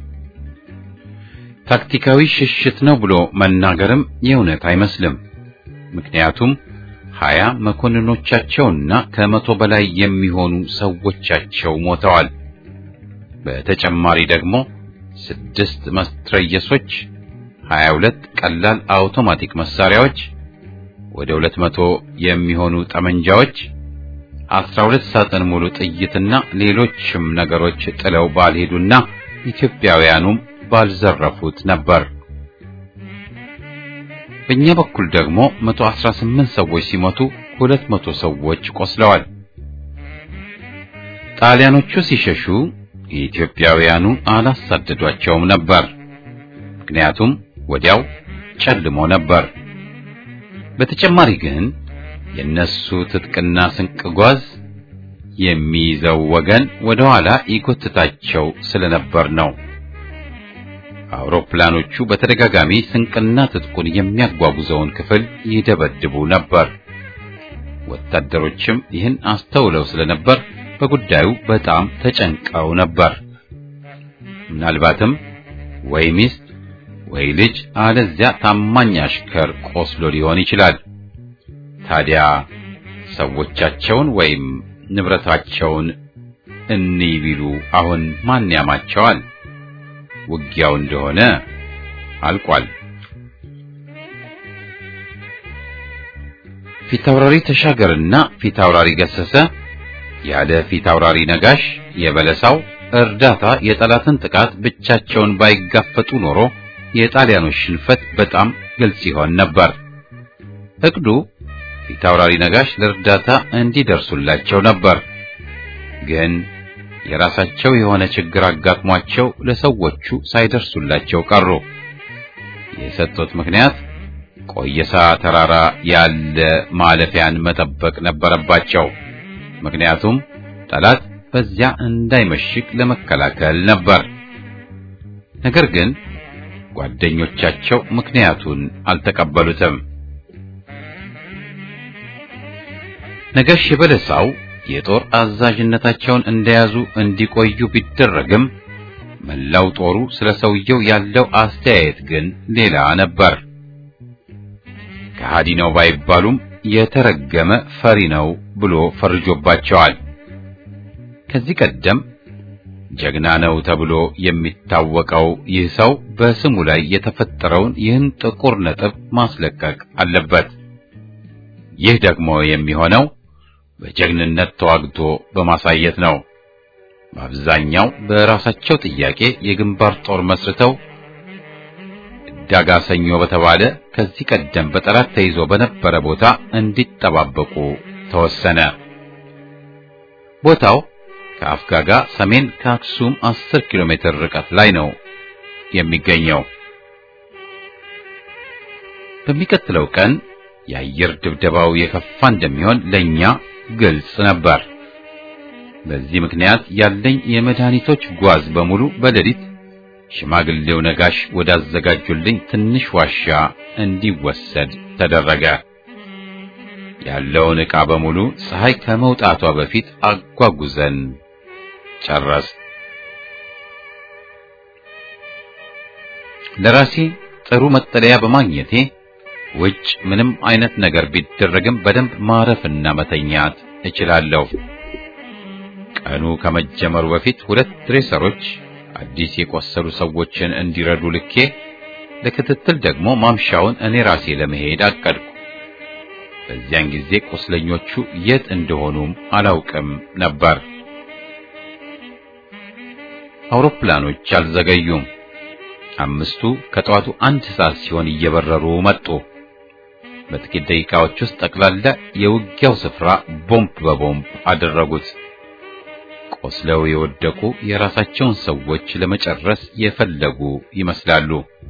ታክቲካዊ ሽሽት ነው ብሎ መናገርም የእውነት አይመስልም። ምክንያቱም ሀያ መኮንኖቻቸውና ከመቶ በላይ የሚሆኑ ሰዎቻቸው ሞተዋል። በተጨማሪ ደግሞ ስድስት መትረየሶች፣ ሀያ ሁለት ቀላል አውቶማቲክ መሳሪያዎች፣ ወደ ሁለት መቶ የሚሆኑ ጠመንጃዎች አስራ ሁለት ሳጥን ሙሉ ጥይትና ሌሎችም ነገሮች ጥለው ባልሄዱና ኢትዮጵያውያኑም ባልዘረፉት ነበር። በእኛ በኩል ደግሞ 118 ሰዎች ሲሞቱ 200 ሰዎች ቆስለዋል። ጣሊያኖቹ ሲሸሹ ኢትዮጵያውያኑ አላሳደዷቸውም ነበር። ምክንያቱም ወዲያው ጨልሞ ነበር። በተጨማሪ ግን የነሱ ትጥቅና ስንቅ ጓዝ የሚይዘው ወገን ወደ ኋላ ይጎትታቸው ስለነበር ነው። አውሮፕላኖቹ በተደጋጋሚ ስንቅና ትጥቁን የሚያጓጉዘውን ክፍል ይደበድቡ ነበር። ወታደሮችም ይህን አስተውለው ስለነበር በጉዳዩ በጣም ተጨንቀው ነበር። ምናልባትም ወይ ሚስት ወይ ልጅ አለዚያ ታማኝ አሽከር ቆስሎ ሊሆን ይችላል። ታዲያ ሰዎቻቸውን ወይም ንብረታቸውን እንይ ቢሉ አሁን ማን ያማቸዋል? ውጊያው እንደሆነ አልቋል። ፊታውራሪ ተሻገርና ፊታውራሪ ገሰሰ ያለ ፊታውራሪ ነጋሽ የበለሳው እርዳታ የጠላትን ጥቃት ብቻቸውን ባይጋፈጡ ኖሮ የጣሊያኖች ሽንፈት በጣም ግልጽ ይሆን ነበር። እቅዱ ፊታውራሪ ነጋሽ ለእርዳታ እንዲደርሱላቸው ነበር። ግን የራሳቸው የሆነ ችግር አጋጥሟቸው ለሰዎቹ ሳይደርሱላቸው ቀሩ። የሰጡት ምክንያት ቆየሳ ተራራ ያለ ማለፊያን መጠበቅ ነበረባቸው። ምክንያቱም ጠላት በዚያ እንዳይመሽግ ለመከላከል ነበር። ነገር ግን ጓደኞቻቸው ምክንያቱን አልተቀበሉትም። ነጋሽ የበለሳው የጦር አዛዥነታቸውን እንደያዙ እንዲቆዩ ቢደረግም መላው ጦሩ ስለ ሰውየው ያለው አስተያየት ግን ሌላ ነበር። ከሃዲ ነው ባይባሉም የተረገመ ፈሪ ነው ብሎ ፈርጆባቸዋል። ከዚህ ቀደም ጀግና ነው ተብሎ የሚታወቀው ይህ ሰው በስሙ ላይ የተፈጠረውን ይህን ጥቁር ነጥብ ማስለቀቅ አለበት። ይህ ደግሞ የሚሆነው በጀግንነት ተዋግቶ በማሳየት ነው። በአብዛኛው በራሳቸው ጥያቄ የግንባር ጦር መስርተው ዳጋ ሰኞ በተባለ ከዚህ ቀደም በጠላት ተይዞ በነበረ ቦታ እንዲጠባበቁ ተወሰነ። ቦታው ከአፍጋጋ ሰሜን ከአክሱም 10 ኪሎ ሜትር ርቀት ላይ ነው የሚገኘው። በሚቀጥለው ቀን የአየር ድብደባው የከፋ እንደሚሆን ለኛ ግልጽ ነበር። በዚህ ምክንያት ያለኝ የመድኃኒቶች ጓዝ በሙሉ በሌሊት ሽማግሌው ነጋሽ ወዳዘጋጁልኝ ትንሽ ዋሻ እንዲወሰድ ተደረገ። ያለውን ዕቃ በሙሉ ፀሐይ ከመውጣቷ በፊት አጓጉዘን ጨረስ። ለራሴ ጥሩ መጠለያ በማግኘቴ ውጭ ምንም አይነት ነገር ቢደረግም በደንብ ማረፍና መተኛት እችላለሁ። ቀኑ ከመጀመሩ በፊት ሁለት ድሬሰሮች አዲስ የቆሰሉ ሰዎችን እንዲረዱ ልኬ ለክትትል ደግሞ ማምሻውን እኔ ራሴ ለመሄድ አቀድኩ። በዚያን ጊዜ ቁስለኞቹ የት እንደሆኑም አላውቅም ነበር። አውሮፕላኖች አልዘገዩም። አምስቱ ከጠዋቱ አንድ ሰዓት ሲሆን እየበረሩ መጡ። በጥቂት ደቂቃዎች ውስጥ ጠቅላላ የውጊያው ስፍራ ቦምብ በቦምብ አደረጉት። ቆስለው የወደቁ የራሳቸውን ሰዎች ለመጨረስ የፈለጉ ይመስላሉ።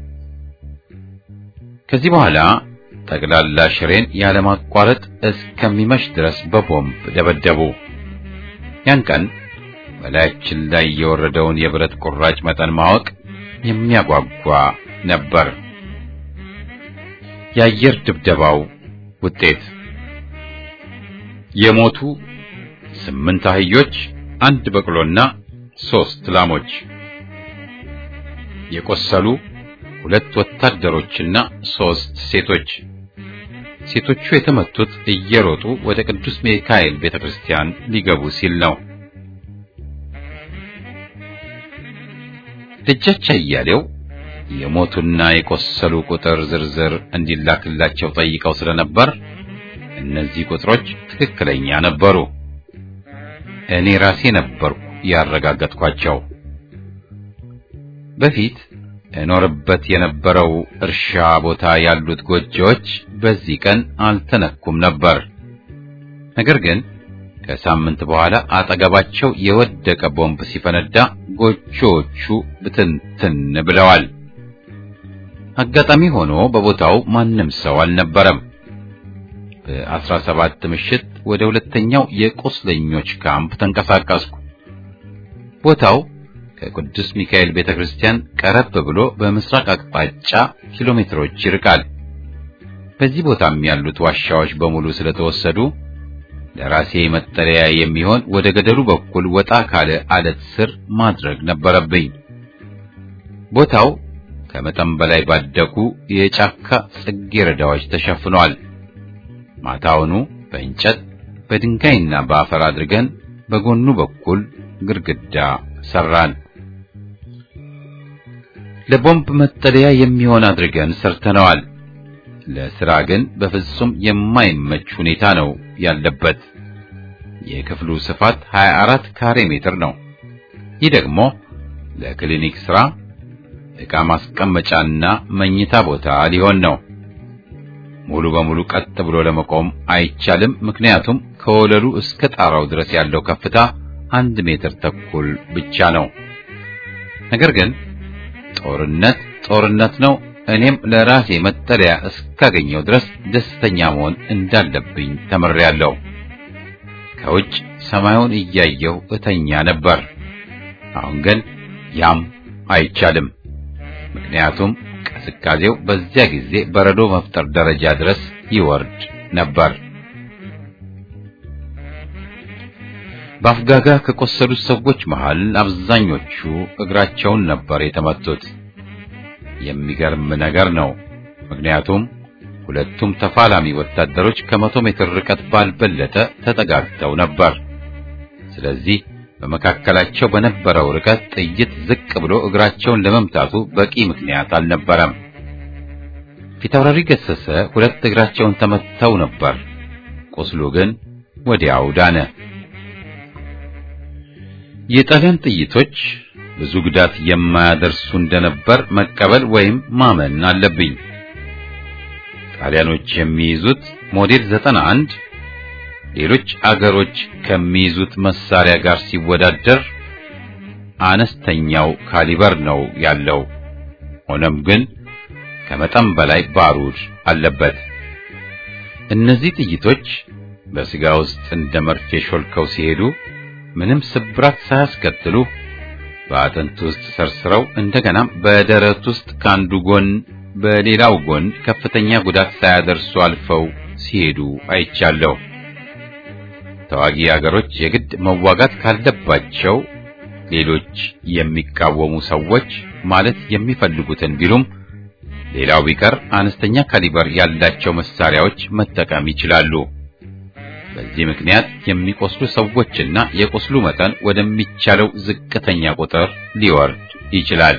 ከዚህ በኋላ ጠቅላላ ሽሬን ያለማቋረጥ እስከሚመሽ ድረስ በቦምብ ደበደቡ። ያን ቀን በላያችን ላይ የወረደውን የብረት ቁራጭ መጠን ማወቅ የሚያጓጓ ነበር። የአየር ድብደባው ውጤት የሞቱ ስምንት አህዮች፣ አንድ በቅሎና ሶስት ላሞች፣ የቆሰሉ ሁለት ወታደሮችና ሶስት ሴቶች። ሴቶቹ የተመቱት እየሮጡ ወደ ቅዱስ ሚካኤል ቤተክርስቲያን ሊገቡ ሲል ነው። ደጃች አያሌው የሞቱና የቆሰሉ ቁጥር ዝርዝር እንዲላክላቸው ጠይቀው ስለነበር እነዚህ ቁጥሮች ትክክለኛ ነበሩ። እኔ ራሴ ነበርኩ ያረጋገጥኳቸው። በፊት እኖርበት የነበረው እርሻ ቦታ ያሉት ጎጆዎች በዚህ ቀን አልተነኩም ነበር። ነገር ግን ከሳምንት በኋላ አጠገባቸው የወደቀ ቦምብ ሲፈነዳ ጎጆዎቹ ብትንትን ብለዋል። አጋጣሚ ሆኖ በቦታው ማንም ሰው አልነበረም። በአስራ ሰባት ምሽት ወደ ሁለተኛው የቁስለኞች ካምፕ ተንቀሳቀስኩ። ቦታው ከቅዱስ ሚካኤል ቤተክርስቲያን ቀረብ ብሎ በምስራቅ አቅጣጫ ኪሎ ሜትሮች ይርቃል። በዚህ ቦታም ያሉት ዋሻዎች በሙሉ ስለተወሰዱ ለራሴ መጠለያ የሚሆን ወደ ገደሉ በኩል ወጣ ካለ አለት ስር ማድረግ ነበረብኝ። ቦታው ከመጠን በላይ ባደጉ የጫካ ጽጌረዳዎች ተሸፍኗል። ማታውኑ በእንጨት በድንጋይና በአፈር አድርገን በጎኑ በኩል ግድግዳ ሰራን። ለቦምብ መጠለያ የሚሆን አድርገን ሰርተነዋል። ለስራ ግን በፍጹም የማይመች ሁኔታ ነው ያለበት። የክፍሉ ስፋት 24 ካሬ ሜትር ነው። ይህ ደግሞ ለክሊኒክ ስራ ዕቃ ማስቀመጫና መኝታ ቦታ ሊሆን ነው። ሙሉ በሙሉ ቀጥ ብሎ ለመቆም አይቻልም። ምክንያቱም ከወለሉ እስከ ጣራው ድረስ ያለው ከፍታ አንድ ሜትር ተኩል ብቻ ነው። ነገር ግን ጦርነት ጦርነት ነው። እኔም ለራሴ መጠለያ እስካገኘው ድረስ ደስተኛ መሆን እንዳለብኝ ተምሬያለሁ። ከውጭ ሰማዩን እያየሁ እተኛ ነበር። አሁን ግን ያም አይቻልም። ምክንያቱም ቅዝቃዜው በዚያ ጊዜ በረዶ መፍጠር ደረጃ ድረስ ይወርድ ነበር። በአፍጋጋ ከቆሰሉት ሰዎች መሃል አብዛኞቹ እግራቸውን ነበር የተመቱት። የሚገርም ነገር ነው። ምክንያቱም ሁለቱም ተፋላሚ ወታደሮች ከመቶ ሜትር ርቀት ባልበለጠ ተጠጋግተው ነበር። ስለዚህ በመካከላቸው በነበረው ርቀት ጥይት ዝቅ ብሎ እግራቸውን ለመምታቱ በቂ ምክንያት አልነበረም። ፊታውራሪ ገሰሰ ሁለት እግራቸውን ተመተው ነበር። ቁስሉ ግን ወዲያው ዳነ። የጣሊያን ጥይቶች ብዙ ጉዳት የማያደርሱ እንደነበር መቀበል ወይም ማመን አለብኝ። ጣሊያኖች የሚይዙት ሞዴል 91 ሌሎች አገሮች ከሚይዙት መሳሪያ ጋር ሲወዳደር አነስተኛው ካሊበር ነው ያለው። ሆኖም ግን ከመጠን በላይ ባሩድ አለበት። እነዚህ ጥይቶች በስጋ ውስጥ እንደ መርፌ ሾልከው ሲሄዱ ምንም ስብራት ሳያስከትሉ በአጥንት ውስጥ ሰርስረው እንደገናም በደረት ውስጥ ከአንዱ ጎን በሌላው ጎን ከፍተኛ ጉዳት ሳያደርሱ አልፈው ሲሄዱ አይቻለሁ። ተዋጊ አገሮች የግድ መዋጋት ካለባቸው ሌሎች የሚቃወሙ ሰዎች ማለት የሚፈልጉትን ቢሉም ሌላው ቢቀር አነስተኛ ካሊበር ያላቸው መሳሪያዎች መጠቀም ይችላሉ። በዚህ ምክንያት የሚቆስሉ ሰዎችና የቁስሉ መጠን ወደሚቻለው ዝቅተኛ ቁጥር ሊወርድ ይችላል።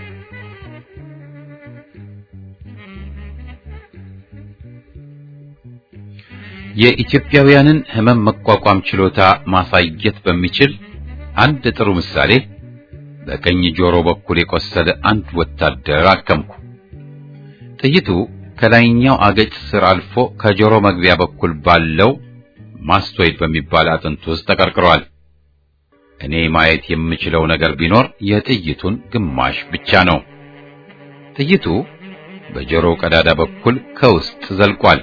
የኢትዮጵያውያንን ሕመም መቋቋም ችሎታ ማሳየት በሚችል አንድ ጥሩ ምሳሌ በቀኝ ጆሮ በኩል የቆሰለ አንድ ወታደር አከምኩ። ጥይቱ ከላይኛው አገጭ ስር አልፎ ከጆሮ መግቢያ በኩል ባለው ማስቶይድ በሚባል አጥንት ውስጥ ተቀርቅሯል። እኔ ማየት የምችለው ነገር ቢኖር የጥይቱን ግማሽ ብቻ ነው። ጥይቱ በጆሮ ቀዳዳ በኩል ከውስጥ ዘልቋል።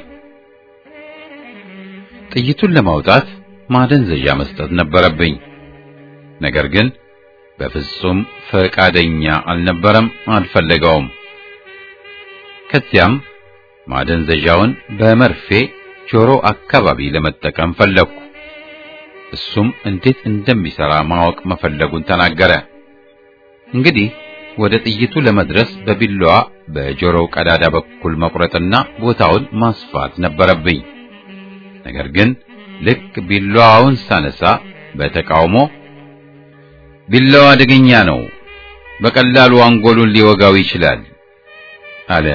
ጥይቱን ለማውጣት ማደንዘዣ መስጠት ነበረብኝ። ነገር ግን በፍጹም ፈቃደኛ አልነበረም፣ አልፈለገውም። ከዚያም ማደንዘዣውን በመርፌ ጆሮ አካባቢ ለመጠቀም ፈለግኩ። እሱም እንዴት እንደሚሰራ ማወቅ መፈለጉን ተናገረ። እንግዲህ ወደ ጥይቱ ለመድረስ በቢላዋ በጆሮው ቀዳዳ በኩል መቁረጥና ቦታውን ማስፋት ነበረብኝ። ነገር ግን ልክ ቢላዋውን ሳነሳ በተቃውሞ ቢላዋ አደገኛ ነው፣ በቀላሉ አንጎሉን ሊወጋው ይችላል አለ።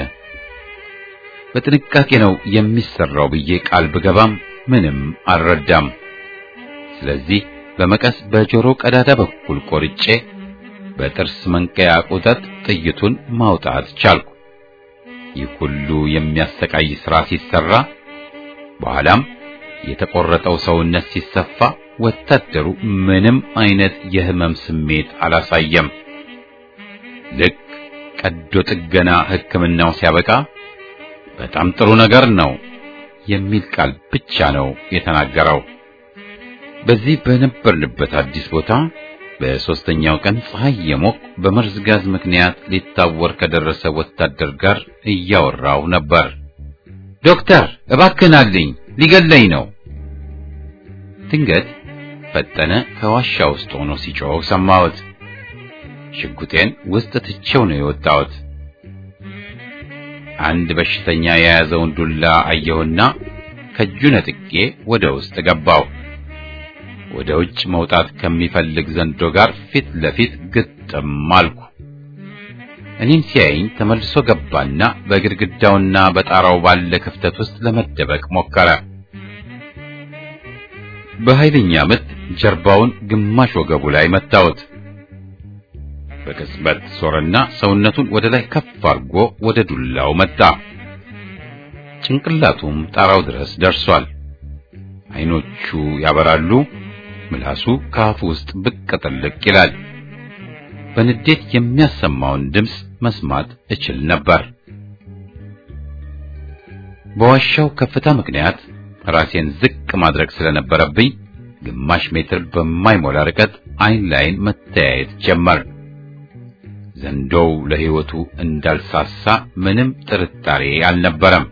በጥንቃቄ ነው የሚሰራው ብዬ ቃል ብገባም ምንም አልረዳም። ስለዚህ በመቀስ በጆሮ ቀዳዳ በኩል ቆርጬ በጥርስ መንቀያ ቁጠት ጥይቱን ማውጣት ቻልኩ። ይህ ሁሉ የሚያሰቃይ ሥራ ሲሰራ በኋላም የተቆረጠው ሰውነት ሲሰፋ ወታደሩ ምንም አይነት የህመም ስሜት አላሳየም። ልክ ቀዶ ጥገና ሕክምናው ሲያበቃ በጣም ጥሩ ነገር ነው የሚል ቃል ብቻ ነው የተናገረው። በዚህ በነበርንበት አዲስ ቦታ በሦስተኛው ቀን ፀሐይ የሞቅ በመርዝ ጋዝ ምክንያት ሊታወር ከደረሰ ወታደር ጋር እያወራው ነበር። ዶክተር እባክህን አለኝ፣ ሊገለኝ ነው። ድንገት ፈጠነ ከዋሻ ውስጥ ሆኖ ሲጮህ ሰማሁት። ሽጉጤን ውስጥ ትቼው ነው የወጣሁት። አንድ በሽተኛ የያዘውን ዱላ አየሁና ከእጁ ነጥቄ ወደ ውስጥ ገባው። ወደ ውጭ መውጣት ከሚፈልግ ዘንዶ ጋር ፊት ለፊት ግጥም አልኩ። እኔን ሲያየኝ ተመልሶ ገባና በግድግዳውና በጣራው ባለ ክፍተት ውስጥ ለመደበቅ ሞከረ። በኃይለኛ ምት ጀርባውን ግማሽ ወገቡ ላይ መታወት። በቅጽበት ዞረና ሰውነቱን ወደ ላይ ከፍ አድርጎ ወደ ዱላው መጣ። ጭንቅላቱም ጣራው ድረስ ደርሷል። አይኖቹ ያበራሉ። ምላሱ ከአፉ ውስጥ ብቅ ጥልቅ ይላል። በንዴት የሚያሰማውን ድምፅ መስማት እችል ነበር። በዋሻው ከፍታ ምክንያት ራሴን ዝቅ ማድረግ ስለነበረብኝ ግማሽ ሜትር በማይሞላ ርቀት አይን ላይን መተያየት ጀመር። ዘንዶው ለሕይወቱ እንዳልሳሳ ምንም ጥርጣሬ አልነበረም።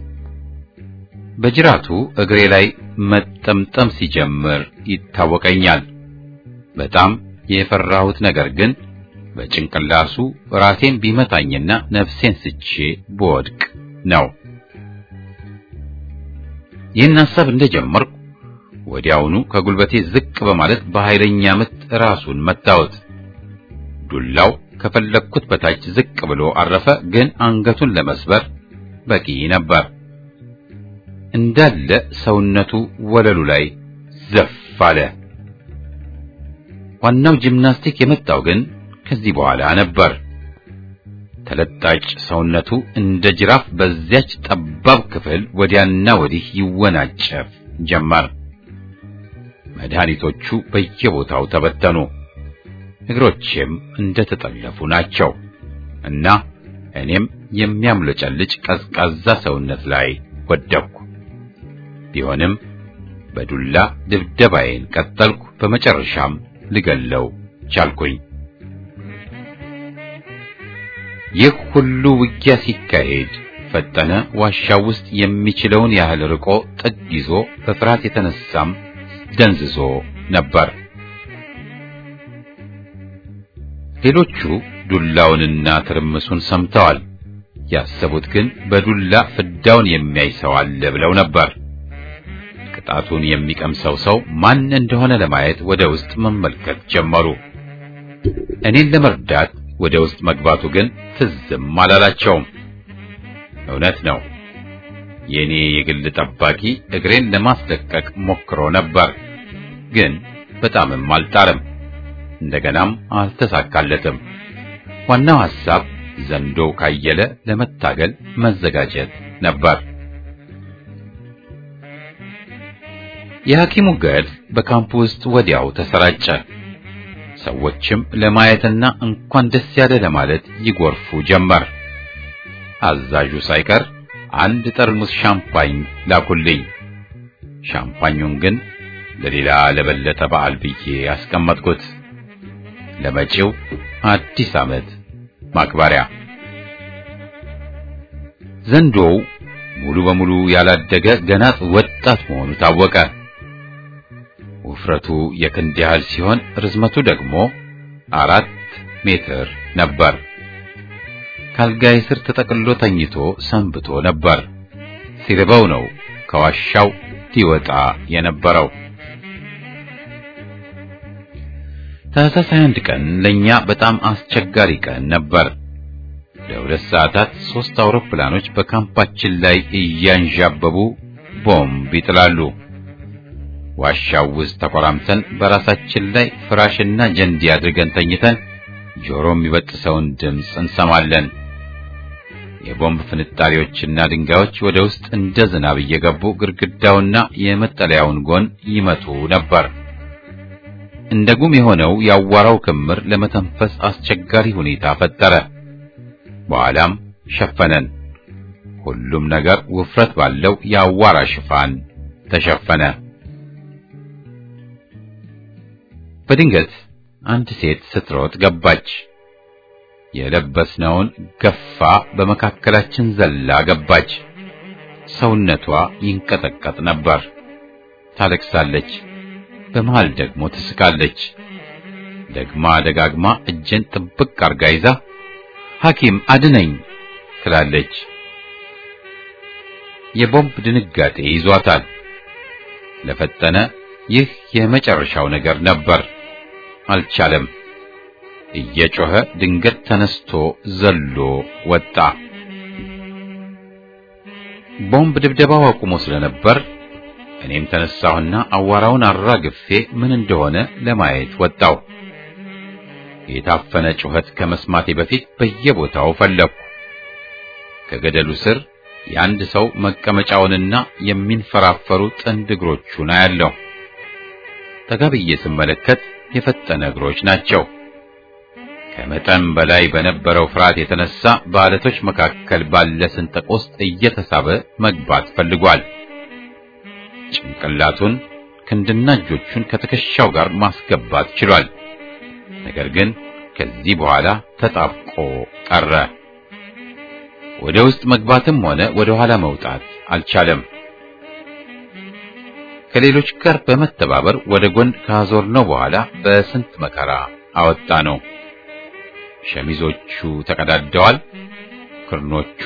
በጅራቱ እግሬ ላይ መጠምጠም ሲጀምር ይታወቀኛል። በጣም የፈራሁት ነገር ግን በጭንቅላሱ ራሴን ቢመታኝና ነፍሴን ስቼ ብወድቅ ነው። ይህን ሐሳብ እንደጀመርኩ ወዲያውኑ ከጉልበቴ ዝቅ በማለት በኃይለኛ ምት ራሱን መታወት። ዱላው ከፈለግኩት በታች ዝቅ ብሎ አረፈ፣ ግን አንገቱን ለመስበር በቂ ነበር። እንዳለ ሰውነቱ ወለሉ ላይ ዘፍ አለ። ዋናው ጂምናስቲክ የመጣው ግን ከዚህ በኋላ ነበር። ተለጣጭ ሰውነቱ እንደ ጅራፍ በዚያች ጠባብ ክፍል ወዲያና ወዲህ ይወናጨፍ ጀመር። መድኃኒቶቹ በየቦታው ተበተኑ። እግሮቼም እንደተጠለፉ ናቸው እና እኔም የሚያምለጨልጭ ቀዝቃዛ ሰውነት ላይ ወደቅኩ። ቢሆንም በዱላ ድብደባዬን ቀጠልኩ። በመጨረሻም ልገለው ቻልኩኝ። ይህ ሁሉ ውጊያ ሲካሄድ ፈጠነ ዋሻው ውስጥ የሚችለውን ያህል ርቆ ጥግ ይዞ በፍርሃት የተነሳም ደንዝዞ ነበር። ሌሎቹ ዱላውንና ትርምሱን ሰምተዋል። ያሰቡት ግን በዱላ ፍዳውን የሚያይ ሰው አለ ብለው ነበር። ቅጣቱን የሚቀምሰው ሰው ማን እንደሆነ ለማየት ወደ ውስጥ መመልከት ጀመሩ። እኔን ለመርዳት ወደ ውስጥ መግባቱ ግን ትዝም አላላቸውም። እውነት ነው። የኔ የግል ጠባቂ እግሬን ለማስለቀቅ ሞክሮ ነበር፣ ግን በጣምም አልጣርም። እንደገናም አልተሳካለትም። ዋናው ሐሳብ ዘንዶ ካየለ ለመታገል መዘጋጀት ነበር። የሐኪሙ ገድ በካምፕ ውስጥ ወዲያው ተሰራጨ። ሰዎችም ለማየትና እንኳን ደስ ያለ ለማለት ይጎርፉ ጀመር። አዛዡ ሳይቀር አንድ ጠርሙስ ሻምፓኝ ላኩልኝ። ሻምፓኙን ግን ለሌላ ለበለጠ በዓል ብዬ ያስቀመጥኩት ለመጪው አዲስ ዓመት ማክበሪያ። ዘንዶው ሙሉ በሙሉ ያላደገ ገና ወጣት መሆኑ ታወቀ። ውፍረቱ የክንድ ያህል ሲሆን ርዝመቱ ደግሞ አራት ሜትር ነበር። ካልጋይ ስር ተጠቅልሎ ተኝቶ ሰንብቶ ነበር። ሲርበው ነው ከዋሻው ሊወጣ የነበረው። ታህሳስ 21 ቀን ለኛ በጣም አስቸጋሪ ቀን ነበር። ለሁለት ሰዓታት ሶስት አውሮፕላኖች በካምፓችን ላይ እያንዣበቡ ቦምብ ይጥላሉ። ዋሻው ውስጥ ተቆራምተን በራሳችን ላይ ፍራሽና ጀንዲ አድርገን ተኝተን ጆሮ የሚበጥሰውን ድምፅ እንሰማለን። የቦምብ ፍንጣሪዎችና ድንጋዮች ወደ ውስጥ እንደ ዝናብ እየገቡ ግድግዳውና የመጠለያውን ጎን ይመቱ ነበር። እንደ ጉም የሆነው ያዋራው ክምር ለመተንፈስ አስቸጋሪ ሁኔታ ፈጠረ። በኋላም ሸፈነን። ሁሉም ነገር ውፍረት ባለው የአዋራ ሽፋን ተሸፈነ። በድንገት አንድ ሴት ስትሮጥ ገባች። የለበስነውን ገፋ በመካከላችን ዘላ ገባች። ሰውነቷ ይንቀጠቀጥ ነበር። ታለቅሳለች። በመሃል ደግሞ ትስቃለች። ደግማ ደጋግማ እጄን ጥብቅ አርጋ ይዛ ሐኪም አድነኝ ትላለች። የቦምብ ድንጋጤ ይዟታል። ለፈጠነ ይህ የመጨረሻው ነገር ነበር። አልቻለም። እየጮኸ ድንገት ተነስቶ ዘሎ ወጣ። ቦምብ ድብደባው አቁሞ ስለነበር እኔም ተነሳሁና አዋራውን አራግፌ ምን እንደሆነ ለማየት ወጣው። የታፈነ ጩኸት ከመስማቴ በፊት በየቦታው ፈለኩ። ከገደሉ ስር የአንድ ሰው መቀመጫውንና የሚንፈራፈሩ ጥንድ እግሮቹን አያለሁ። ጠጋ ብዬ ስመለከት የፈጠነ እግሮች ናቸው። ከመጠን በላይ በነበረው ፍርሃት የተነሳ በአለቶች መካከል ባለ ስንጥቅ ውስጥ እየተሳበ መግባት ፈልጓል። ጭንቅላቱን ክንድና እጆቹን ከትከሻው ጋር ማስገባት ችሏል። ነገር ግን ከዚህ በኋላ ተጣብቆ ቀረ። ወደ ውስጥ መግባትም ሆነ ወደ ኋላ መውጣት አልቻለም። ከሌሎች ጋር በመተባበር ወደ ጎን ካዞርነው በኋላ በስንት መከራ አወጣ ነው። ሸሚዞቹ ተቀዳደዋል። ክርኖቹ፣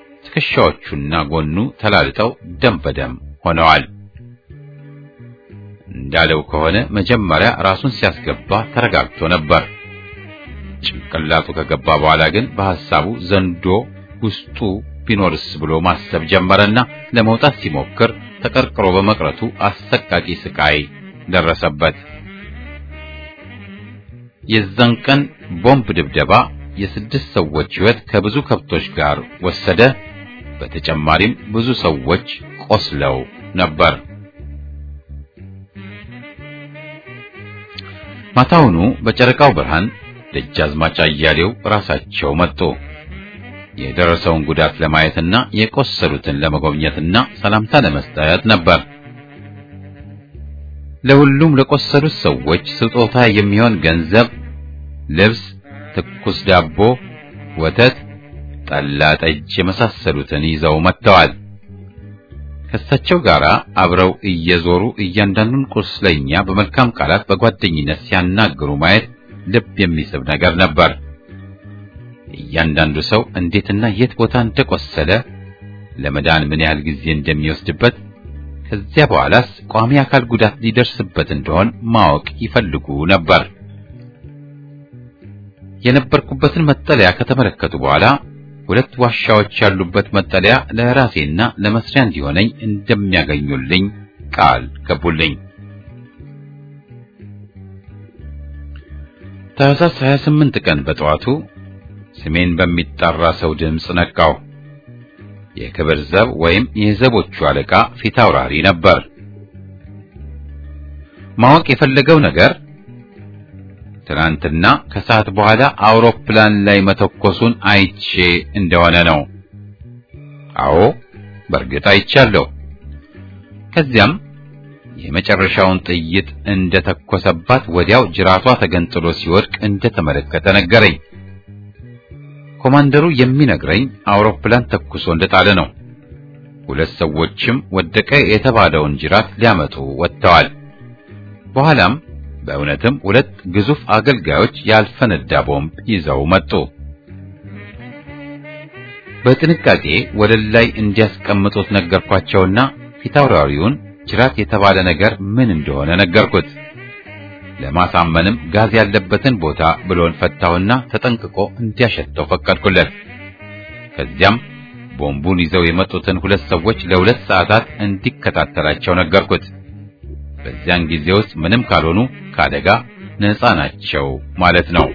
ትከሻዎቹና ጎኑ ተላልጠው ደም በደም ሆነዋል። እንዳለው ከሆነ መጀመሪያ ራሱን ሲያስገባ ተረጋግቶ ነበር። ጭንቅላቱ ከገባ በኋላ ግን በሐሳቡ ዘንዶ ውስጡ ቢኖርስ ብሎ ማሰብ ጀመረና ለመውጣት ሲሞክር ተቀርቅሮ በመቅረቱ አሰቃቂ ስቃይ ደረሰበት። የዛን ቀን ቦምብ ድብደባ የስድስት ሰዎች ሕይወት ከብዙ ከብቶች ጋር ወሰደ። በተጨማሪም ብዙ ሰዎች ቆስለው ነበር። ማታውኑ በጨረቃው ብርሃን ደጃዝማች አያሌው ራሳቸው መጡ። የደረሰውን ጉዳት ለማየትና የቆሰሉትን ለመጎብኘትና ሰላምታ ለመስጠት ነበር። ለሁሉም ለቆሰሉት ሰዎች ስጦታ የሚሆን ገንዘብ፣ ልብስ፣ ትኩስ ዳቦ፣ ወተት፣ ጠላ፣ ጠጅ የመሳሰሉትን ይዘው መጥተዋል። ከእሳቸው ጋር አብረው እየዞሩ እያንዳንዱን ቁስለኛ በመልካም ቃላት በጓደኝነት ሲያናግሩ ማየት ልብ የሚስብ ነገር ነበር። እያንዳንዱ ሰው እንዴትና የት ቦታ እንደቆሰለ ለመዳን ምን ያህል ጊዜ እንደሚወስድበት ከዚያ በኋላስ ቋሚ አካል ጉዳት ሊደርስበት እንደሆን ማወቅ ይፈልጉ ነበር። የነበርኩበትን መጠለያ ከተመለከቱ በኋላ ሁለት ዋሻዎች ያሉበት መጠለያ ለራሴና ለመስሪያ እንዲሆነኝ እንደሚያገኙልኝ ቃል ገቡልኝ። ታህሳስ 28 ቀን በጠዋቱ ስሜን በሚጠራ ሰው ድምፅ ነቃው። የክብር ዘብ ወይም የዘቦቹ አለቃ ፊት አውራሪ ነበር። ማወቅ የፈለገው ነገር ትናንትና ከሰዓት በኋላ አውሮፕላን ላይ መተኮሱን አይቼ እንደሆነ ነው። አዎ በእርግጥ አይቻለሁ። ከዚያም የመጨረሻውን ጥይት እንደተኮሰባት ወዲያው ጅራቷ ተገንጥሎ ሲወድቅ እንደተመለከተ ነገረኝ። ኮማንደሩ የሚነግረኝ አውሮፕላን ተኩሶ እንደጣለ ነው። ሁለት ሰዎችም ወደቀ የተባለውን ጅራት ሊያመጡ ወጥተዋል። በኋላም በእውነትም ሁለት ግዙፍ አገልጋዮች ያልፈነዳ ቦምብ ይዘው መጡ። በጥንቃቄ ወለል ላይ እንዲያስቀምጡት ነገርኳቸውና ፊታውራሪውን ጅራት የተባለ ነገር ምን እንደሆነ ነገርኩት። ለማሳመንም ጋዝ ያለበትን ቦታ ብሎን ፈታውና ተጠንቅቆ እንዲያሸተው ፈቀድኩለት። ከዚያም ቦምቡን ይዘው የመጡትን ሁለት ሰዎች ለሁለት ሰዓታት እንዲከታተላቸው ነገርኩት። በዚያን ጊዜ ውስጥ ምንም ካልሆኑ ከአደጋ ነፃ ናቸው ማለት ነው።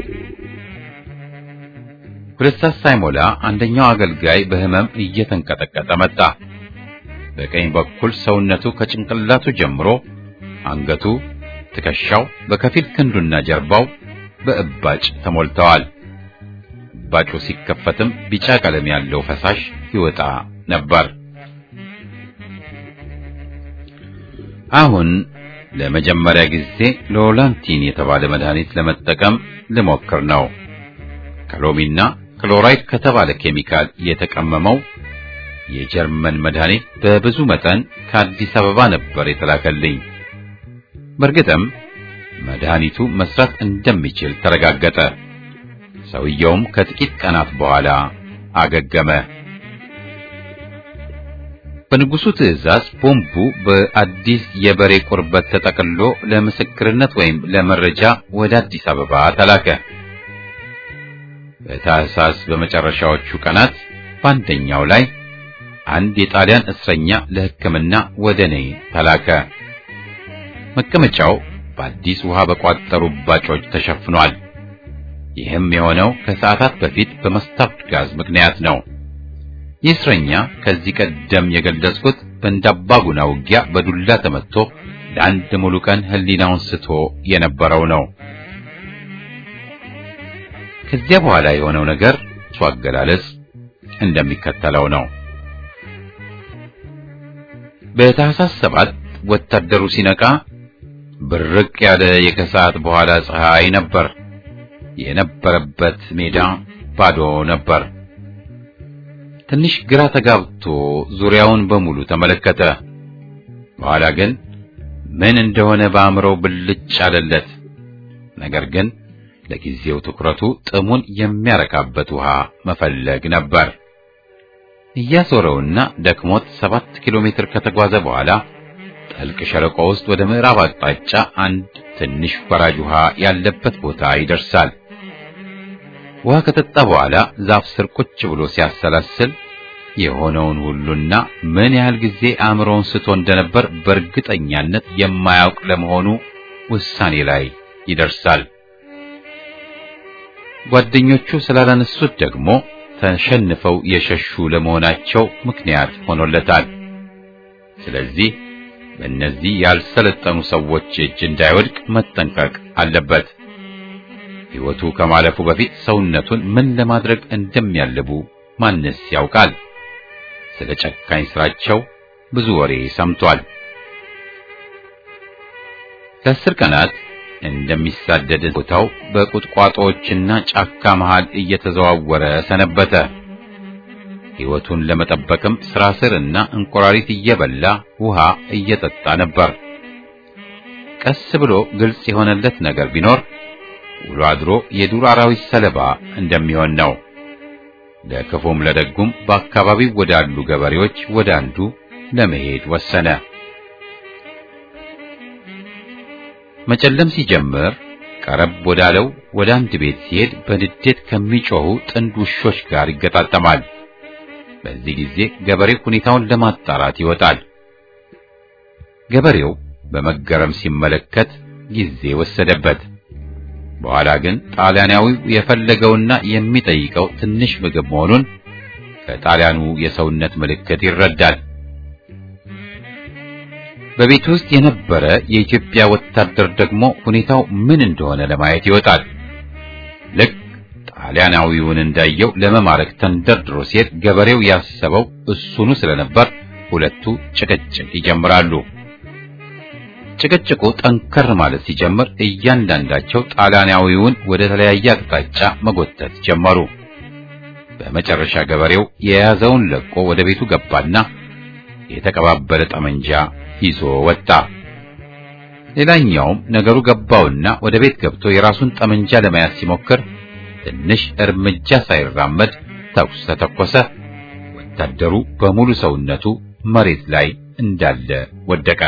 ሁለት ሰዓት ሳይሞላ አንደኛው አገልጋይ በሕመም እየተንቀጠቀጠ መጣ። በቀኝ በኩል ሰውነቱ ከጭንቅላቱ ጀምሮ አንገቱ፣ ትከሻው፣ በከፊል ክንዱና ጀርባው በእባጭ ተሞልተዋል። እባጩ ሲከፈትም ቢጫ ቀለም ያለው ፈሳሽ ይወጣ ነበር። አሁን ለመጀመሪያ ጊዜ ሎላንቲን የተባለ መድኃኒት ለመጠቀም ልሞክር ነው። ከሎሚና ክሎራይድ ከተባለ ኬሚካል የተቀመመው የጀርመን መድኃኒት በብዙ መጠን ከአዲስ አበባ ነበር የተላከልኝ። በእርግጥም መድኃኒቱ መስራት እንደሚችል ተረጋገጠ። ሰውየውም ከጥቂት ቀናት በኋላ አገገመ። በንጉሱ ትዕዛዝ ቦምቡ በአዲስ የበሬ ቁርበት ተጠቅልሎ ለምስክርነት ወይም ለመረጃ ወደ አዲስ አበባ ተላከ። በታህሳስ በመጨረሻዎቹ ቀናት በአንደኛው ላይ አንድ የጣሊያን እስረኛ ለሕክምና ወደ እኔ ተላከ። መቀመጫው በአዲስ ውሃ በቋጠሩ ባጮች ተሸፍኗል። ይህም የሆነው ከሰዓታት በፊት በመስታወት ጋዝ ምክንያት ነው። ይህ እስረኛ ከዚህ ቀደም የገለጽኩት በእንዳባጉና ውጊያ በዱላ ተመትቶ ለአንድ ሙሉ ቀን ሕሊናውን ስቶ የነበረው ነው። ከዚያ በኋላ የሆነው ነገር እሱ አገላለጽ እንደሚከተለው ነው። በታህሳስ ሰባት ወታደሩ ሲነቃ ብርቅ ያለ የከሰዓት በኋላ ፀሐይ ነበር። የነበረበት ሜዳ ባዶ ነበር። ትንሽ ግራ ተጋብቶ ዙሪያውን በሙሉ ተመለከተ። በኋላ ግን ምን እንደሆነ በአእምሮው ብልጭ አለለት። ነገር ግን ለጊዜው ትኩረቱ ጥሙን የሚያረካበት ውሃ መፈለግ ነበር። እያዞረውና ደክሞት ሰባት ኪሎ ሜትር ከተጓዘ በኋላ ጥልቅ ሸለቆ ውስጥ ወደ ምዕራብ አቅጣጫ አንድ ትንሽ ወራጅ ውሃ ያለበት ቦታ ይደርሳል። ውሃ ከጠጣ በኋላ ዛፍ ስር ቁጭ ብሎ ሲያሰላስል የሆነውን ሁሉና ምን ያህል ጊዜ አእምሮውን ስቶ እንደነበር በእርግጠኛነት የማያውቅ ለመሆኑ ውሳኔ ላይ ይደርሳል። ጓደኞቹ ስላላነሱት ደግሞ ተሸንፈው የሸሹ ለመሆናቸው ምክንያት ሆኖለታል። ስለዚህ በእነዚህ ያልሰለጠኑ ሰዎች እጅ እንዳይወድቅ መጠንቀቅ አለበት። ሕይወቱ ከማለፉ በፊት ሰውነቱን ምን ለማድረግ እንደሚያልቡ ማንስ ያውቃል? ስለ ጨካኝ ስራቸው ብዙ ወሬ ሰምቷል። ለአስር ቀናት እንደሚሳደድ ቦታው በቁጥቋጦዎችና ጫካ መሃል እየተዘዋወረ ሰነበተ። ሕይወቱን ለመጠበቅም ስራ ስርና እንቁራሪት እየበላ ውሃ እየጠጣ ነበር። ቀስ ብሎ ግልጽ የሆነለት ነገር ቢኖር ውሎ አድሮ የዱር አራዊት ሰለባ እንደሚሆን ነው። ለክፉም ለደጉም በአካባቢው ወዳሉ ገበሬዎች ወደ አንዱ ለመሄድ ወሰነ። መጨለም ሲጀምር ቀረብ ወዳለው ወደ አንድ ቤት ሲሄድ በንዴት ከሚጮኹ ጥንድ ውሾች ጋር ይገጣጠማል። በዚህ ጊዜ ገበሬው ሁኔታውን ለማጣራት ይወጣል። ገበሬው በመገረም ሲመለከት ጊዜ ወሰደበት። በኋላ ግን ጣሊያናዊው የፈለገውና የሚጠይቀው ትንሽ ምግብ መሆኑን ከጣሊያኑ የሰውነት ምልክት ይረዳል። በቤት ውስጥ የነበረ የኢትዮጵያ ወታደር ደግሞ ሁኔታው ምን እንደሆነ ለማየት ይወጣል። ልክ ጣሊያናዊውን እንዳየው ለመማረክ ተንደርድሮ ሲሄድ ገበሬው ያሰበው እሱኑ ስለነበር ሁለቱ ጭቅጭቅ ይጀምራሉ። ጭቅጭቁ ጠንከር ማለት ሲጀምር እያንዳንዳቸው ጣሊያናዊውን ወደ ተለያየ አቅጣጫ መጎተት ጀመሩ። በመጨረሻ ገበሬው የያዘውን ለቆ ወደ ቤቱ ገባና የተቀባበለ ጠመንጃ ይዞ ወጣ። ሌላኛውም ነገሩ ገባውና ወደ ቤት ገብቶ የራሱን ጠመንጃ ለመያዝ ሲሞክር ትንሽ እርምጃ ሳይራመድ ተኩስ ተተኮሰ። ወታደሩ በሙሉ ሰውነቱ መሬት ላይ እንዳለ ወደቀ።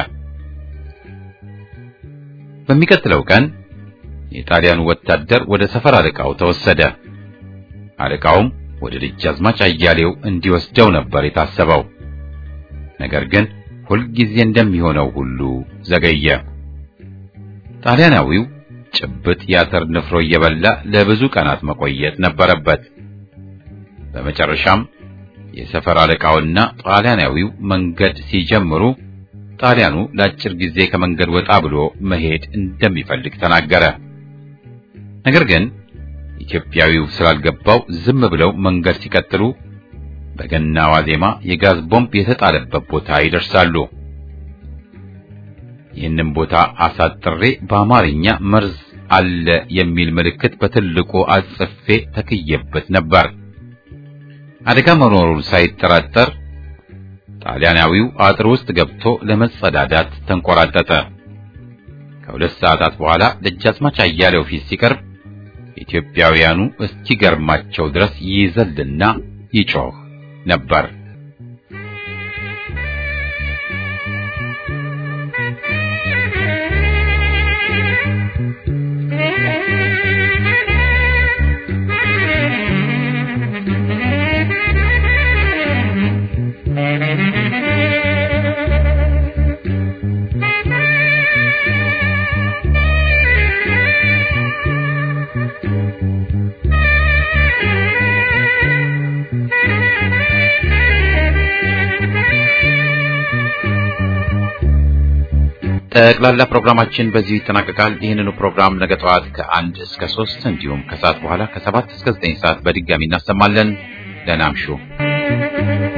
በሚቀጥለው ቀን የጣሊያኑ ወታደር ወደ ሰፈር አለቃው ተወሰደ። አለቃውም ወደ ደጃዝማች አያሌው እንዲወስደው ነበር የታሰበው። ነገር ግን ሁልጊዜ እንደሚሆነው ሁሉ ዘገየ። ጣሊያናዊው ጭብጥ የአተር ንፍሮ እየበላ ለብዙ ቀናት መቆየት ነበረበት። በመጨረሻም የሰፈር አለቃውና ጣሊያናዊው መንገድ ሲጀምሩ ጣሊያኑ ለአጭር ጊዜ ከመንገድ ወጣ ብሎ መሄድ እንደሚፈልግ ተናገረ። ነገር ግን ኢትዮጵያዊው ስላልገባው ዝም ብለው መንገድ ሲቀጥሉ በገና ዋዜማ የጋዝ ቦምብ የተጣለበት ቦታ ይደርሳሉ። ይህንን ቦታ አሳጥሬ በአማርኛ መርዝ አለ የሚል ምልክት በትልቁ አጽፌ ተክዬበት ነበር። አደጋ መኖሩን ሳይጠራጠር ጣሊያናዊው አጥር ውስጥ ገብቶ ለመጸዳዳት ተንቆራጠጠ። ከሁለት ሰዓታት በኋላ ደጃዝማች አያሌው ፊት ሲቀርብ ኢትዮጵያውያኑ እስኪገርማቸው ድረስ ይዘልና ይጮህ ነበር። ጠቅላላ ፕሮግራማችን በዚሁ ይጠናቀቃል። ይህንኑ ፕሮግራም ነገ ጠዋት ከአንድ እስከ ሶስት እንዲሁም ከሰዓት በኋላ ከሰባት እስከ ዘጠኝ ሰዓት በድጋሚ እናሰማለን። ደህና እምሹ።